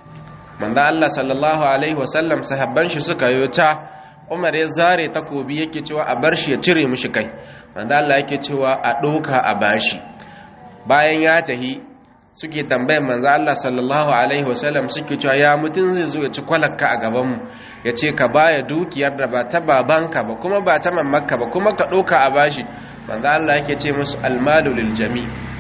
A: manzan Allah sallallahu Alaihi wasallam sahabban shi suka yi ta umar ya zare takobi yake cewa a bar shi ya cire mishi kai manzan Allah yake cewa a ɗauka a bashi bayan ya tahi suke tambayin manzo Allah sallallahu alaihi wasallam suke cewa ya mutun zai zo ya ci kwalakka a gaban mu ya ce ka baya dukiyar da ba ta babanka ba kuma ba ta mamakka ba kuma ka ɗauka a bashi manzo Allah yake ce musu almalu lil jami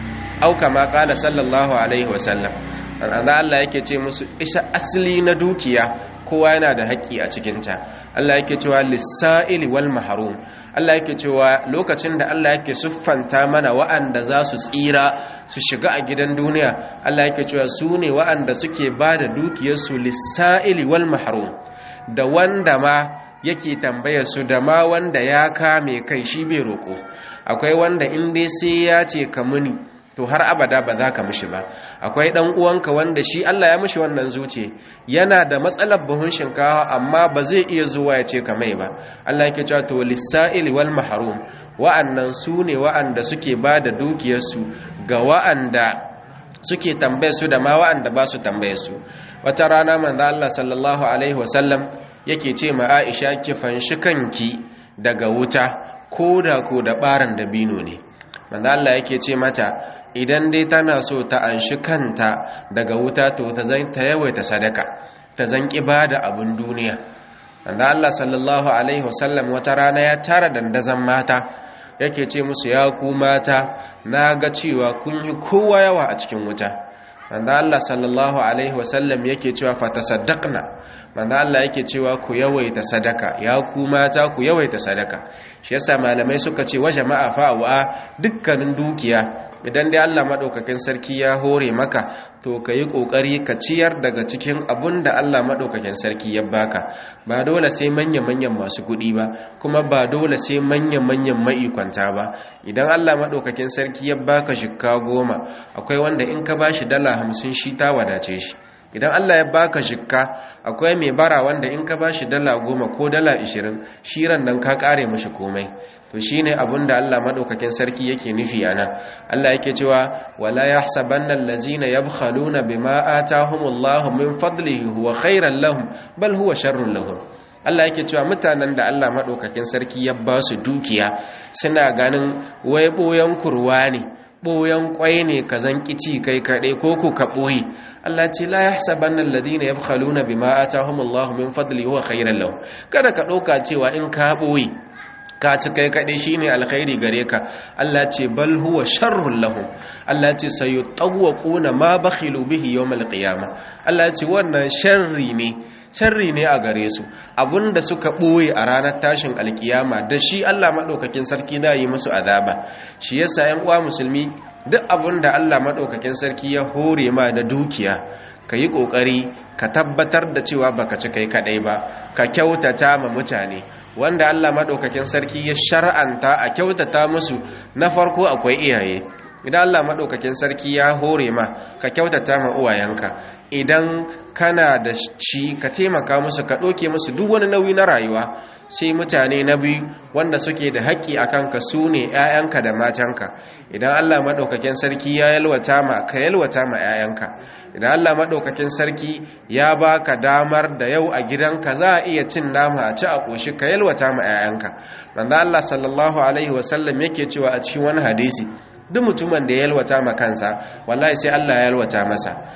A: au kama qala sallallahu alaihi wasallam manzo Allah yake ce musu isa asli na dukiya kowa yana da haƙƙi a cikinta Allah yake cewa lissa'ili wal mahrum Allah yake cewa lokacin da Allah yake siffanta mana wa'anda za su tsira su shiga a gidan duniya Allah yake cewa su ne wa'anda suke ba da dukiyarsu lissa'ili wal mahrum da wanda ma yake tambayar su da ma wanda ya kame kai shi bai roƙo akwai wanda in dai sai ya ce ka muni to har abada ba za ka mishi ba akwai dan uwanka wanda shi Allah ya mishi wannan zuce yana da matsalar buhun shinkawa amma ba zai iya zuwa ya ce ka mai ba Allah yake cewa to lisa'il wal mahrum wa'annan su ne wa'anda suke ba da dukiyarsu ga wa'anda suke tambaye su da ma wa'anda ba su tambaye su wata rana manzo Allah sallallahu alaihi wasallam yake ce ma Aisha ki fanshi kanki daga wuta ko da ko da baran dabino ne manzo Allah yake ce mata idan dai tana so ta anshi kanta daga wuta to ta zan ta yawaita sadaka ta zan da abun duniya manzo Allah sallallahu alaihi wasallam wata rana ya tara dandazan mata yake ce musu ya ku mata na ga cewa kun yi kowa yawa a cikin wuta manzo Allah sallallahu alaihi wasallam yake cewa fa tasaddaqna manzo Allah yake cewa ku yawaita sadaka ya ku mata ku yawaita sadaka shi yasa malamai suka ce wa jama'a fa'wa dukkanin dukiya idan dai Allah madaukakin sarki ya hore maka to kayi kokari ka ciyar daga cikin abun da Allah madaukakin sarki ya baka ba dole sai manyan manyan masu kuɗi ba kuma ba dole sai manyan manyan maikwanta ba idan Allah madaukakin sarki ya baka shikka goma akwai wanda in ka bashi dala hamsin shi ta wadace shi idan Allah ya baka shikka akwai mai bara wanda in ka bashi dala goma ko dala ishirin shiran nan ka kare mashi komai to shine abin da Allah madaukakin sarki yake nufi ana Allah yake cewa wala yahsabanna allazina yabkhaluna bima atahumullahu min fadlihi huwa khairan lahum bal huwa sharrun lahum Allah yake cewa mutanen da Allah madaukakin sarki ya ba su dukiya suna ganin wai boyan kurwa ne ɓoyon ƙwai ne ka zan ƙici kai kaɗai ko ku ka ɓoye Allah ce la yahsabanna alladhina yabkhaluna bima atahumullahu min fadli huwa khairan lahum kada ka ɗauka cewa in ka ɓoye ka ci kai kaɗai shine alkhairi gare ka Allah ce bal huwa sharrun lahum Allah ce sayutawquna ma bakhilu bihi yawmal qiyamah Allah ce wannan sharri ne sharri ne a gare su abinda suka ɓoye a ranar tashin alkiyama da shi Allah maɗaukakin sarki za yi musu azaba shi yasa yan uwa musulmi duk abinda Allah maɗaukakin sarki ya hore ma da dukiya ka yi ƙoƙari ka tabbatar da cewa baka ci kai kaɗai ba ka kyautata ma mutane wanda Allah maɗaukakin sarki ya shar'anta a kyautata musu na farko akwai iyaye idan Allah maɗaukakin sarki ya hore ma ka kyautata ma uwayenka idan kana da shi ka taimaka musu ka ɗauke musu duk wani nauyi na rayuwa sai mutane na biyu wanda suke da haƙƙi a kanka su ne 'ya'yanka da matanka idan allah maɗaukakin sarki ya yalwata ma ka yalwata ma 'ya'yanka idan allah maɗaukakin sarki ya baka damar da yau a gidanka za a iya cin nama a ci a ƙoshi ka yalwata ma 'ya'yanka manzo allah sallallahu alaihi wasallam yake cewa a cikin wani hadisi duk mutumin da ya yalwata ma kansa wallahi sai allah ya yalwata masa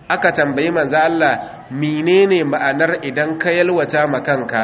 A: aka tambayi manzo Allah menene ma'anar idan ka yalwata ma kanka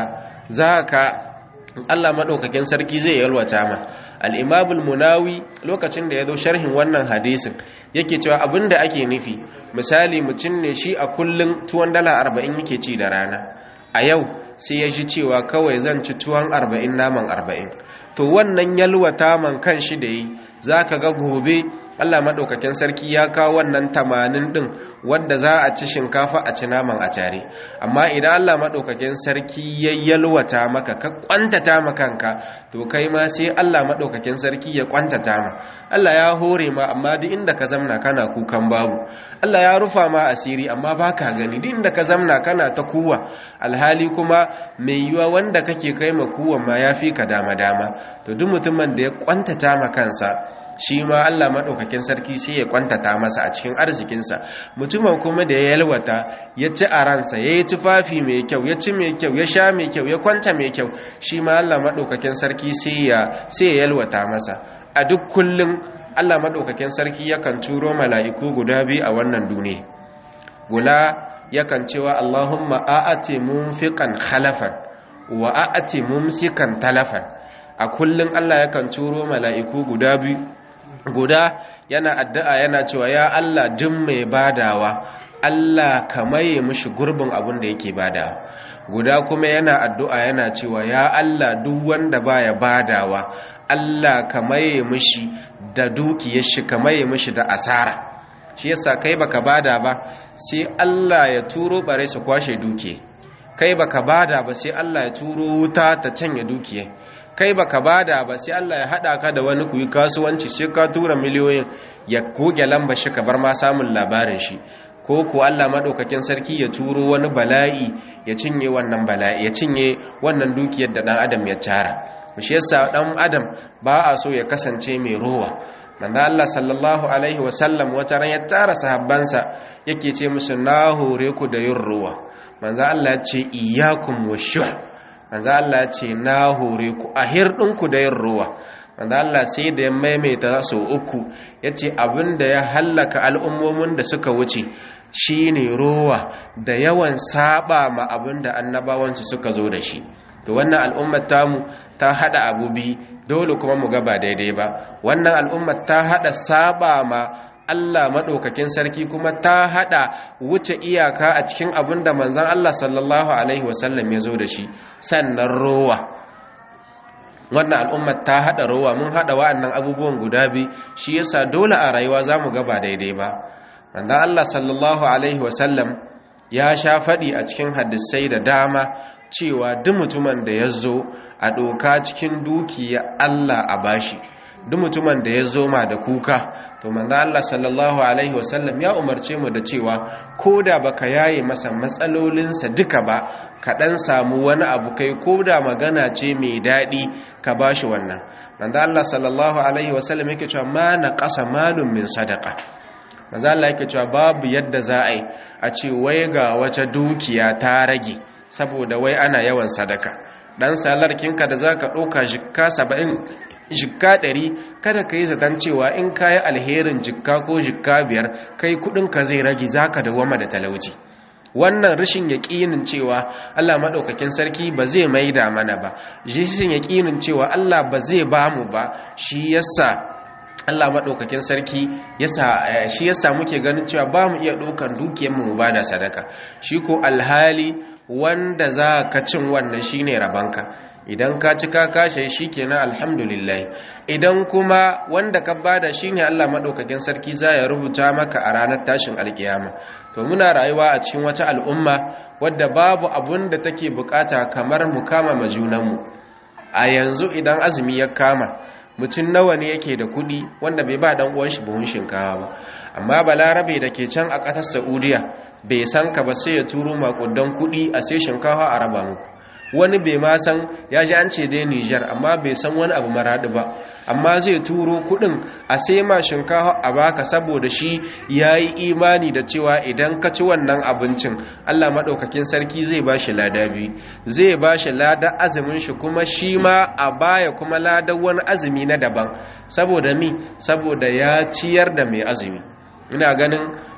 A: zaka Allah maɗaukakin sarki zai yalwata ma al'imabul munawi lokacin da ya zo sharhin wannan hadisin yake cewa abin da ake nufi misali mutum ne shi a kullum tuwon dala arba'in yake ci da rana a yau sai ya ji cewa kawai zan ci tuwon arba'in naman arba'in to wannan yalwata man kan shi da yi za ka ga gobe Allah maɗaukakin sarki ya kawo wannan tamanin ɗin wadda za a ci shinkafa a ci naman a tare amma idan Allah maɗaukakin sarki ya yalwata maka ka ƙwantata ma kanka to kai ma sai Allah maɗaukakin sarki ya ƙwantata ma Allah ya hore ma amma duk inda ka zamna kana kukan babu Allah ya rufa ma asiri amma ba ka gani duk inda ka zamna kana ta kuwa alhali kuma mai yiwa wanda kake kai ma kuwan ma ya fi ka dama-dama to duk mutumin da ya ƙwantata ma kansa shi ma Allah maɗaukakin sarki sai ya kwantata masa a cikin arzikinsa mutumin kuma da ya yalwata ya ci a ransa ya yi tufafi mai kyau ya ci mai kyau ya sha mai kyau ya kwanta mai kyau shi ma Allah maɗaukakin sarki sai ya yalwata masa a duk kullum Allah maɗaukakin sarki yakan turo mala'iku guda biyu a wannan duniya gula yakan cewa Allahumma a'ati munfiqan khalafan wa a'ati mumsikan talafan a kullum Allah yakan turo mala'iku guda biyu guda yana addu'a yana cewa ya Allah jin mai badawa Allah ka maye mishi gurbin abin da yake badawa guda kuma yana addu'a yana cewa ya Allah duk wanda baya badawa Allah ka maye mishi da dukiyar shi ka maye mishi da asara shi yasa kai baka bada ba sai Allah ya turo bare su kwashe dukiya kai baka bada ba sai Allah ya turo wuta ta canye dukiya kai baka bada ba sai Allah ya hada ka da wani kuyi kasuwanci sai ka tura miliyoyin ya goge lamba shi ka bar ma samun labarin shi ko ko Allah madaukakin sarki ya turo wani bala'i ya cinye wannan bala'i ya cinye wannan dukiyar da dan adam ya tara shi yasa dan adam ba a so ya kasance mai rowa manzo Allah sallallahu alaihi wasallam wata ran ya tara sahabbansa yake ce musu na hore ku da yin rowa manzo Allah ya ce iyyakum washuh manzo Allah ce na hore ku a hirɗinku da yin ruwa manzo Allah sai da ya maimaita sau uku yace abinda ya hallaka al'ummomin da suka wuce shine ruwa da yawan saba ma abinda annabawansu suka zo da shi to wannan al'ummar tamu ta hada abu bi dole kuma mu ga ba daidai ba wannan al'ummar ta hada saba ma Allah maɗaukakin sarki kuma ta haɗa wuce iyaka a cikin abin da manzan Allah sallallahu Alaihi wasallam ya zo da shi sannan rowa wannan al'ummar ta haɗa rowa mun haɗa wa'annan abubuwan guda biyu shi yasa dole a rayuwa za mu gaba daidai ba manzan Allah sallallahu Alaihi wasallam ya sha faɗi a cikin hadisai da dama cewa duk mutumin da ya zo a ɗoka cikin dukiya Allah a bashi duk mutumin da ya zo ma da kuka to manzo Allah sallallahu alaihi wasallam ya umarce mu da cewa koda baka yaye masa matsalolinsa duka ba ka dan samu wani abu kai koda magana ce mai dadi ka bashi wannan manzo Allah sallallahu alaihi wasallam yake cewa ma naqasa malun min sadaqa manzo Allah yake cewa babu yadda za a yi a ce wai ga wata dukiya ta rage saboda wai ana yawan sadaka dan salarkinka da zaka ɗauka jikka 70 jikka ɗari kada ka yi zaton cewa in ka yi alherin jikka ko jikka biyar kai ka zai rage za ka dawama da talauci wannan rashin yaƙinin cewa allah maɗaukakin sarki ba zai maida mana ba rashin yaƙinin cewa allah ba zai ba mu ba shi yasa allah maɗaukakin sarki shi yasa muke ganin cewa ba mu iya ɗaukan dukiyarmu mu ba da sadaka shi ko alhali wanda za ka cin wannan shine rabanka idan ka ci ka kashe shi kenan alhamdulillah idan kuma wanda ka bada shine Allah madaukakin sarki za ya rubuta maka a ranar tashin alkiyama to muna rayuwa a cikin wata al'umma wadda babu abun da take bukata kamar mu kama majunanmu a yanzu idan azumi ya kama mutum nawa ne yake da kudi wanda bai ba dan uwan shi buhun shinkawa ba amma balarabe da ke can a ƙasar saudiya bai san ka ba sai ya turo makudan kudi a sai shinkawa a raba muku wani bai ma san ya ji an ce dai Nijar amma bai san wani abu maradi ba amma zai turo kudin a sai ma shinkafa a baka saboda shi ya yi imani da cewa idan ka ci wannan abincin Allah maɗaukakin sarki zai ba shi lada biyu zai ba shi lada azumin shi kuma shi ma a baya kuma lada wani azumi na daban saboda mi saboda ya ciyar da mai azumi ina ganin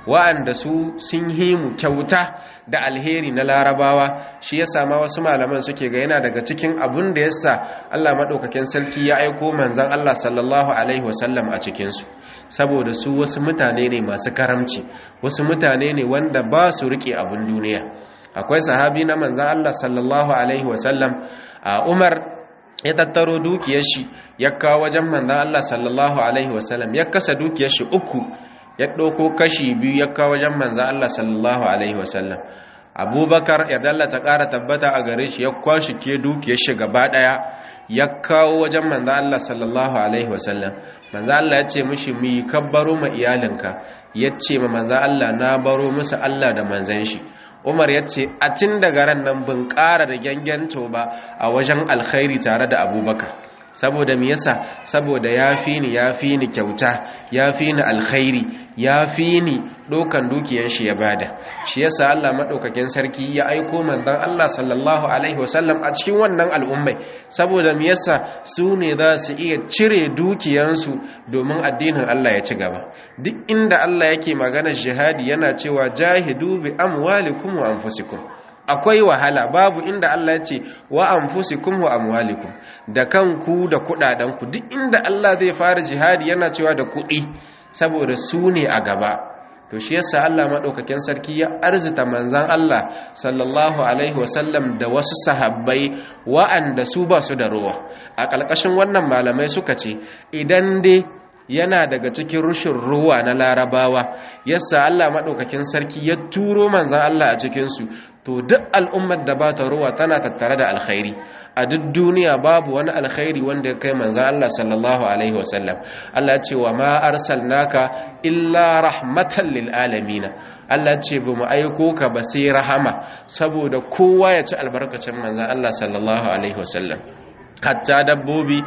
A: wa'anda su sun himu kyauta da alheri na larabawa shi ya sama wasu malaman suke ga yana daga cikin abun da yasa Allah maɗaukakin sarki ya aiko manzan Allah sallallahu alaihi wasallam a cikinsu saboda su wasu mutane ne masu karamci wasu mutane ne wanda ba su riƙe abun duniya akwai sahabi na manzan Allah sallallahu alaihi wasallam a Umar ya tattaro dukiyar shi ya kawo wajen manzan Allah sallallahu alaihi wasallam ya kasa dukiyar shi uku ya ɗauko kashi biyu ya kawo wajen manzan Allah sallallahu alaihi wasallam abubakar ya dallata ƙara tabbata a gare shi ya kwashi ke dukiyar shi gaba ɗaya ya kawo wajen manzan Allah sallallahu alaihi wasallam manzan Allah ya ce mishi mu yi kabbaro ma iyalinka ya ce ma manzan Allah na baro musu Allah da manzan shi umar ya ce a tun daga ran nan bin ƙara da gyangyanta ba a wajen alkhairi tare da abubakar saboda me yasa saboda ya fi ni ya fi ni kyauta ya fi ni alkhairi ya fi ni ɗaukan dukiyar shi ya bada shi yasa Allah maɗaukakin sarki ya aiko manzon Allah sallallahu alaihi wasallam a cikin wannan al'ummai saboda me yasa su ne za su iya cire dukiyansu domin addinin Allah ya ci gaba duk inda Allah yake magana jihadi yana cewa jahidu bi amwalikum wa anfusikum akwai wahala babu inda Allah ya ce wa anfusikum wa amwalikum da kanku da kudadanku duk inda Allah zai fara jihadi yana cewa da kudi saboda su ne a gaba to shi yasa Allah madaukakin sarki ya arzita manzan Allah sallallahu alaihi wasallam da wasu sahabbai wa'anda su ba su da ruwa a ƙalƙashin wannan malamai suka ce idan dai yana daga cikin rushin ruwa na larabawa yasa Allah maɗaukakin sarki ya turo manzan Allah a cikinsu to duk al'ummar da ba ta ruwa tana tattare da alkhairi a duk duniya babu wani alkhairi wanda ya kai manzan Allah sallallahu alaihi wasallam Allah ce wa ma arsalnaka illa rahmatan lil alamin Allah ce ba mu aiko ka ba sai rahama saboda kowa ya ci albarkacin manzan Allah sallallahu alaihi wasallam hatta dabbobi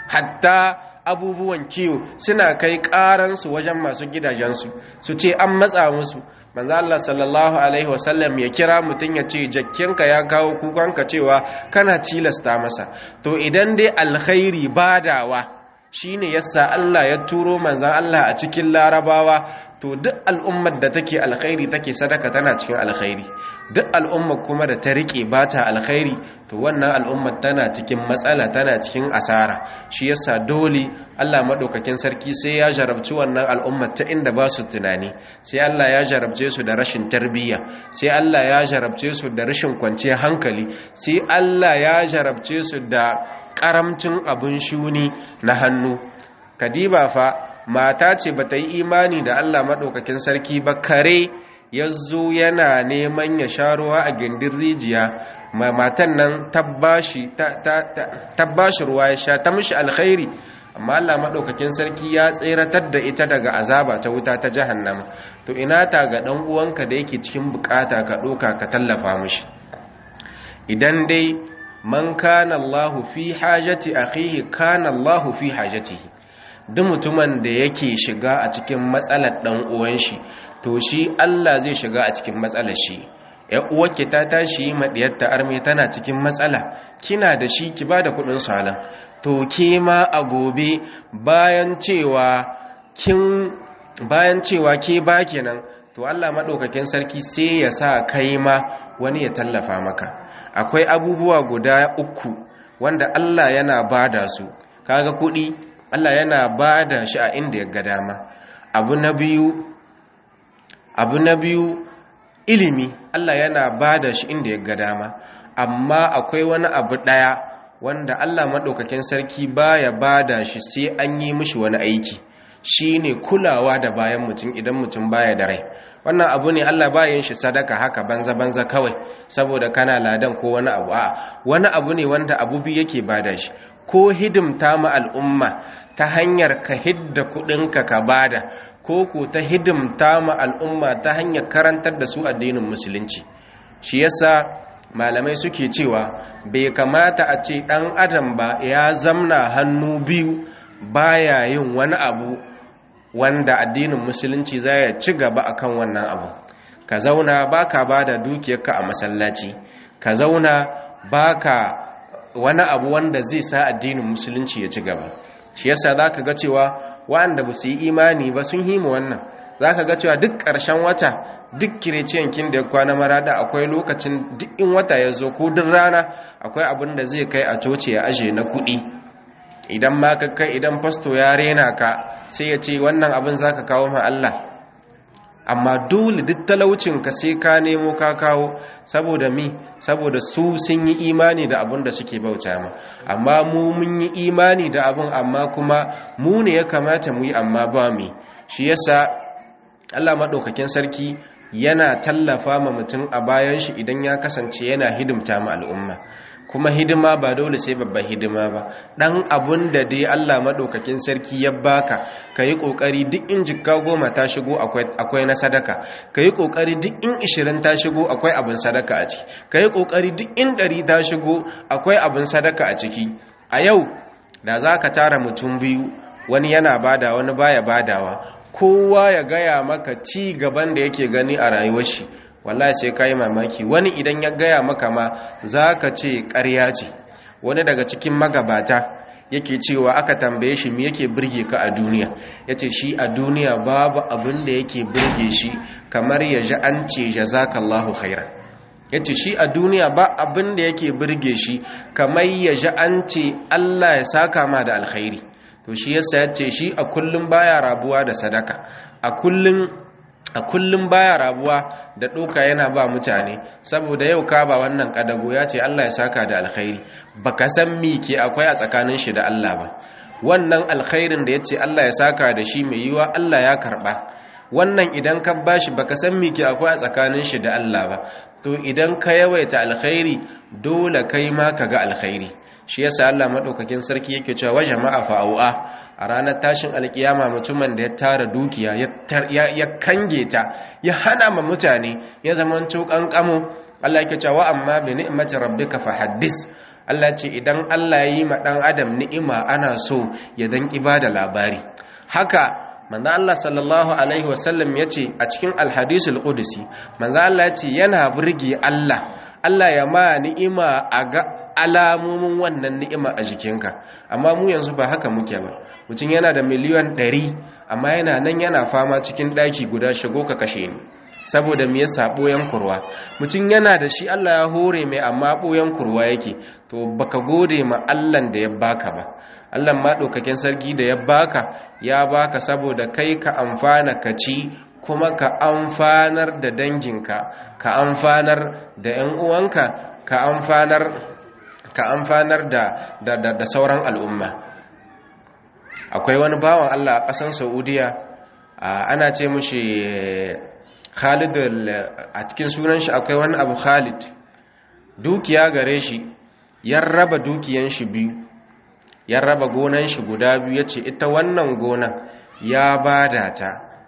A: hatta abubuwan kiwo suna kai karansu wajen masu gidajensu su ce an matsa musu manzo Allah sallallahu alaihi wasallam ya kira mutum ya ce jakkinka ya kawo kukanka cewa kana tilasta masa to idan dai alkhairi badawa shine yasa Allah ya turo manzan Allah a cikin larabawa to duk al'ummar da take alkhairi take sadaka tana cikin alkhairi duk al'ummar kuma da ta rike bata alkhairi to wannan al'ummar tana cikin matsala tana cikin asara shi yasa dole Allah madaukakin sarki sai ya jarabci wannan al'ummar ta inda ba su tunani sai Allah ya jarabce su da rashin tarbiyya sai Allah ya jarabce su da rashin kwanciyar hankali sai Allah ya jarabce su da karamcin abin shuni na hannu kadiba fa mata ce ba ta yi imani da Allah maɗaukakin sarki ba kare ya zo yana neman ya sha ruwa a gindin rijiya matan nan tabbashi ruwa ya sha ta mishi alkhairi amma Allah maɗaukakin sarki ya tseratar da ita daga azaba ta wuta ta jahannama to ina ta ga ɗan uwanka da yake cikin bukata ka ɗoka ka tallafa mishi idan dai man kana Allahu fi hajati akhihi kana Allahu fi hajatihi duk mutumin da yake shiga a cikin matsalar dan uwan shi to shi Allah zai shiga a cikin matsalar shi ya uwarki ta tashi madiyar ta arme tana cikin matsala kina da shi ki bada kudin salan to ke ma a gobe bayan cewa kin bayan cewa ke ba kenan to Allah madaukakin sarki sai ya sa kai ma wani ya tallafa maka akwai abubuwa guda uku wanda Allah yana bada su kaga kuɗi Allah yana bada shi a inda ya ga dama abu na biyu abu na biyu ilimi Allah yana bada shi inda ya ga dama amma akwai wani abu ɗaya wanda Allah maɗaukakin sarki baya bada shi sai an yi mishi wani aiki shine kulawa da bayan mutum idan mutum baya da rai wannan abu ne Allah bayan shi sadaka haka banza banza kawai saboda kana ladan ko wani abu a wani abu ne wanda abu biyu yake bada shi ko hidimta ma al'umma ta hanyar ka hidda kudinka ka bada ko ko ta hidimta ma al'umma ta hanyar karantar da su addinin musulunci shi yasa malamai suke cewa bai kamata a ce dan adam ba ya zamna hannu biyu baya yin wani abu wanda addinin musulunci za ya ci gaba akan wannan abu ka zauna baka bada dukiyarka a masallaci ka zauna baka wani abu wanda zai sa addinin musulunci ya ci gaba shi yasa zaka ga cewa waɗanda ba su yi imani ba sun himu wannan zaka ga cewa duk ƙarshen wata duk kireciyan kin da ya kwana marada akwai lokacin duk in wata ya zo ko duk rana akwai abin da zai kai a coci ya aje na kuɗi idan ma ka kai idan fasto ya rena ka sai ya ce wannan abin zaka kawo ma Allah amma dole duk talaucin ka sai ka nemo ka kawo saboda mi saboda su sun yi imani da abin da suke bauta ma amma mu mun yi imani da abin amma kuma mu ne ya kamata mu yi amma ba mi shi yasa Allah madaukakin sarki yana tallafa ma mutum a bayan shi idan ya kasance yana hidimta ma al'umma kuma hidima ba dole sai babban hidima ba dan abun da dai Allah madaukakin sarki ya baka kayi kokari duk in jikka goma ta shigo akwai akwai na sadaka kayi kokari duk in 20 ta shigo akwai abin sadaka a ciki kayi kokari duk in 100 ta shigo akwai abin sadaka a ciki a yau da zaka tara mutum biyu wani yana bada wani baya badawa kowa ya gaya maka ci gaban da yake gani a rayuwar shi wallahi sai ka yi mamaki wani idan ya gaya maka ma za ka ce ƙarya ce wani daga cikin magabata yake cewa aka tambaye shi me yake birge ka a duniya ya ce shi a duniya babu abin da yake birge shi kamar ya ji an ce jazakallahu khairan ya ce shi a duniya ba abin da yake birge shi kamar ya ji an ce allah ya saka ma da alkhairi to shi yasa ya ce shi a kullum baya rabuwa da sadaka a kullum a kullum baya rabuwa da ɗoka yana ba mutane saboda yau ka ba wannan ƙadago ya ce Allah ya saka da alkhairi baka san mi ke akwai a tsakanin shi da Allah ba wannan alkhairin da ya ce Allah ya saka da shi mai yiwa Allah ya karɓa wannan idan ka bashi baka san mi ke akwai a tsakanin shi da Allah ba to idan ka yawaita alkhairi dole kai ma ka ga alkhairi shi yasa Allah madaukakin sarki yake cewa wa jama'a fa'u'a a ranar tashin alkiyama mutumin da ya tara dukiya ya kange ta ya hana ma mutane ya zaman kankamo Allah yake cewa amma bi ni'mati rabbika fahaddis Allah ce idan Allah ya yi ma dan adam ni'ima ana so ya dan ibada labari haka manzo Allah sallallahu alaihi wasallam yace a cikin alhadisul qudsi manzo Allah yace yana burge Allah Allah ya ma ni'ima a ga alamomin wannan ni'ima a jikinka amma mu yanzu ba haka muke ba mutum yana da miliyan ɗari amma yana nan yana fama cikin ɗaki guda shigo ka kashe ni saboda me yasa ɓoyan kurwa mutum yana da shi Allah ya hore mai amma ɓoyan kurwa yake to baka gode ma Allah da ya baka ba Allah ma ɗaukakin sarki da ya baka ya baka saboda kai ka amfana ka ci kuma ka amfanar da danginka ka amfanar da 'yan uwanka ka amfanar ka amfanar da, da, da, da sauran al'umma akwai wani bawan Allah a ƙasar saudiya ana ce mushi khalid a cikin sunan shi akwai wani abu khalid dukiya gare shi ya raba dukiyan shi biyu ya raba gonan shi guda biyu ya ce ita wannan gonan ya bada ta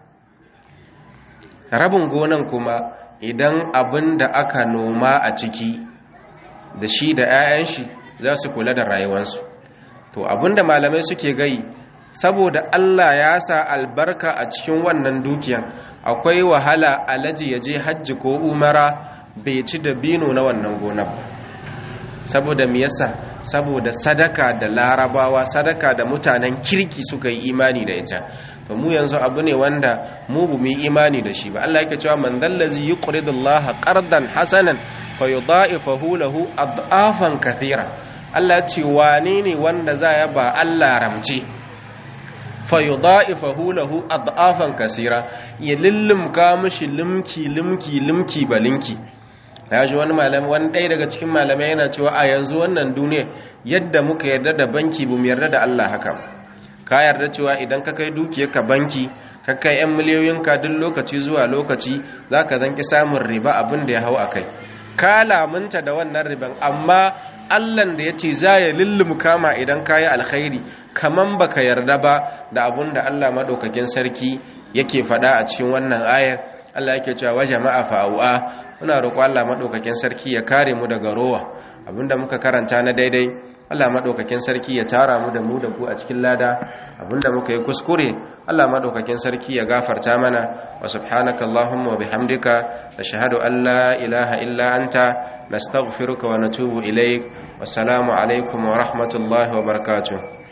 A: rabin gonan kuma idan abin da aka noma a ciki da shi da 'ya'yan shi za su kula da rayuwarsu to abinda malamai suke gai saboda Allah ya sa albarka a cikin wannan dukiyan akwai wahala alaji ya je hajji ko umara bai ci da bino na wannan gonar saboda me yasa saboda sadaka da larabawa sadaka da mutanen kirki suka yi imani da ita to mu yanzu abu ne wanda mu bu mu yi imani da shi ba Allah yake cewa man dallazi yuqridullaha qardan hasanan fayudha'ifahu lahu ad'afan kathira Allah ce wane ne wanda za ya ba Allah ramce fayudha'ifahu lahu ad'afan kathira ya lillumka mishi limki limki limki balinki ya ji wani malami wani ɗaya daga cikin malamai yana cewa a yanzu wannan duniya yadda muka yarda da banki bu mu yarda da Allah haka ka yarda cewa idan ka kai dukiyarka banki ka kai 'yan miliyoyinka duk lokaci zuwa lokaci za ka zanki samun riba abin da ya hau a kai ka lamunta da wannan riban amma allan da ya ce za ya lullum kama idan ka yi alkhairi kaman baka yarda ba da abin da allah maɗaukakin sarki yake faɗa a cikin wannan ayar allah yake cewa wa jama'a fa'u'a muna roƙo allah maɗaukakin sarki ya kare mu daga rowa abinda muka karanta na daidai allah maɗaukakin sarki ya tara mu da mu da ku a cikin lada abinda muka yi kuskure Allah madaukakin sarki ya gafarta mana wa subhanaka allahumma wa bihamdika nashhadu an la ilaha illa anta nastaghfiruka wa natubu ilaik wassalamu alaikum wa rahmatullahi wa barakatuh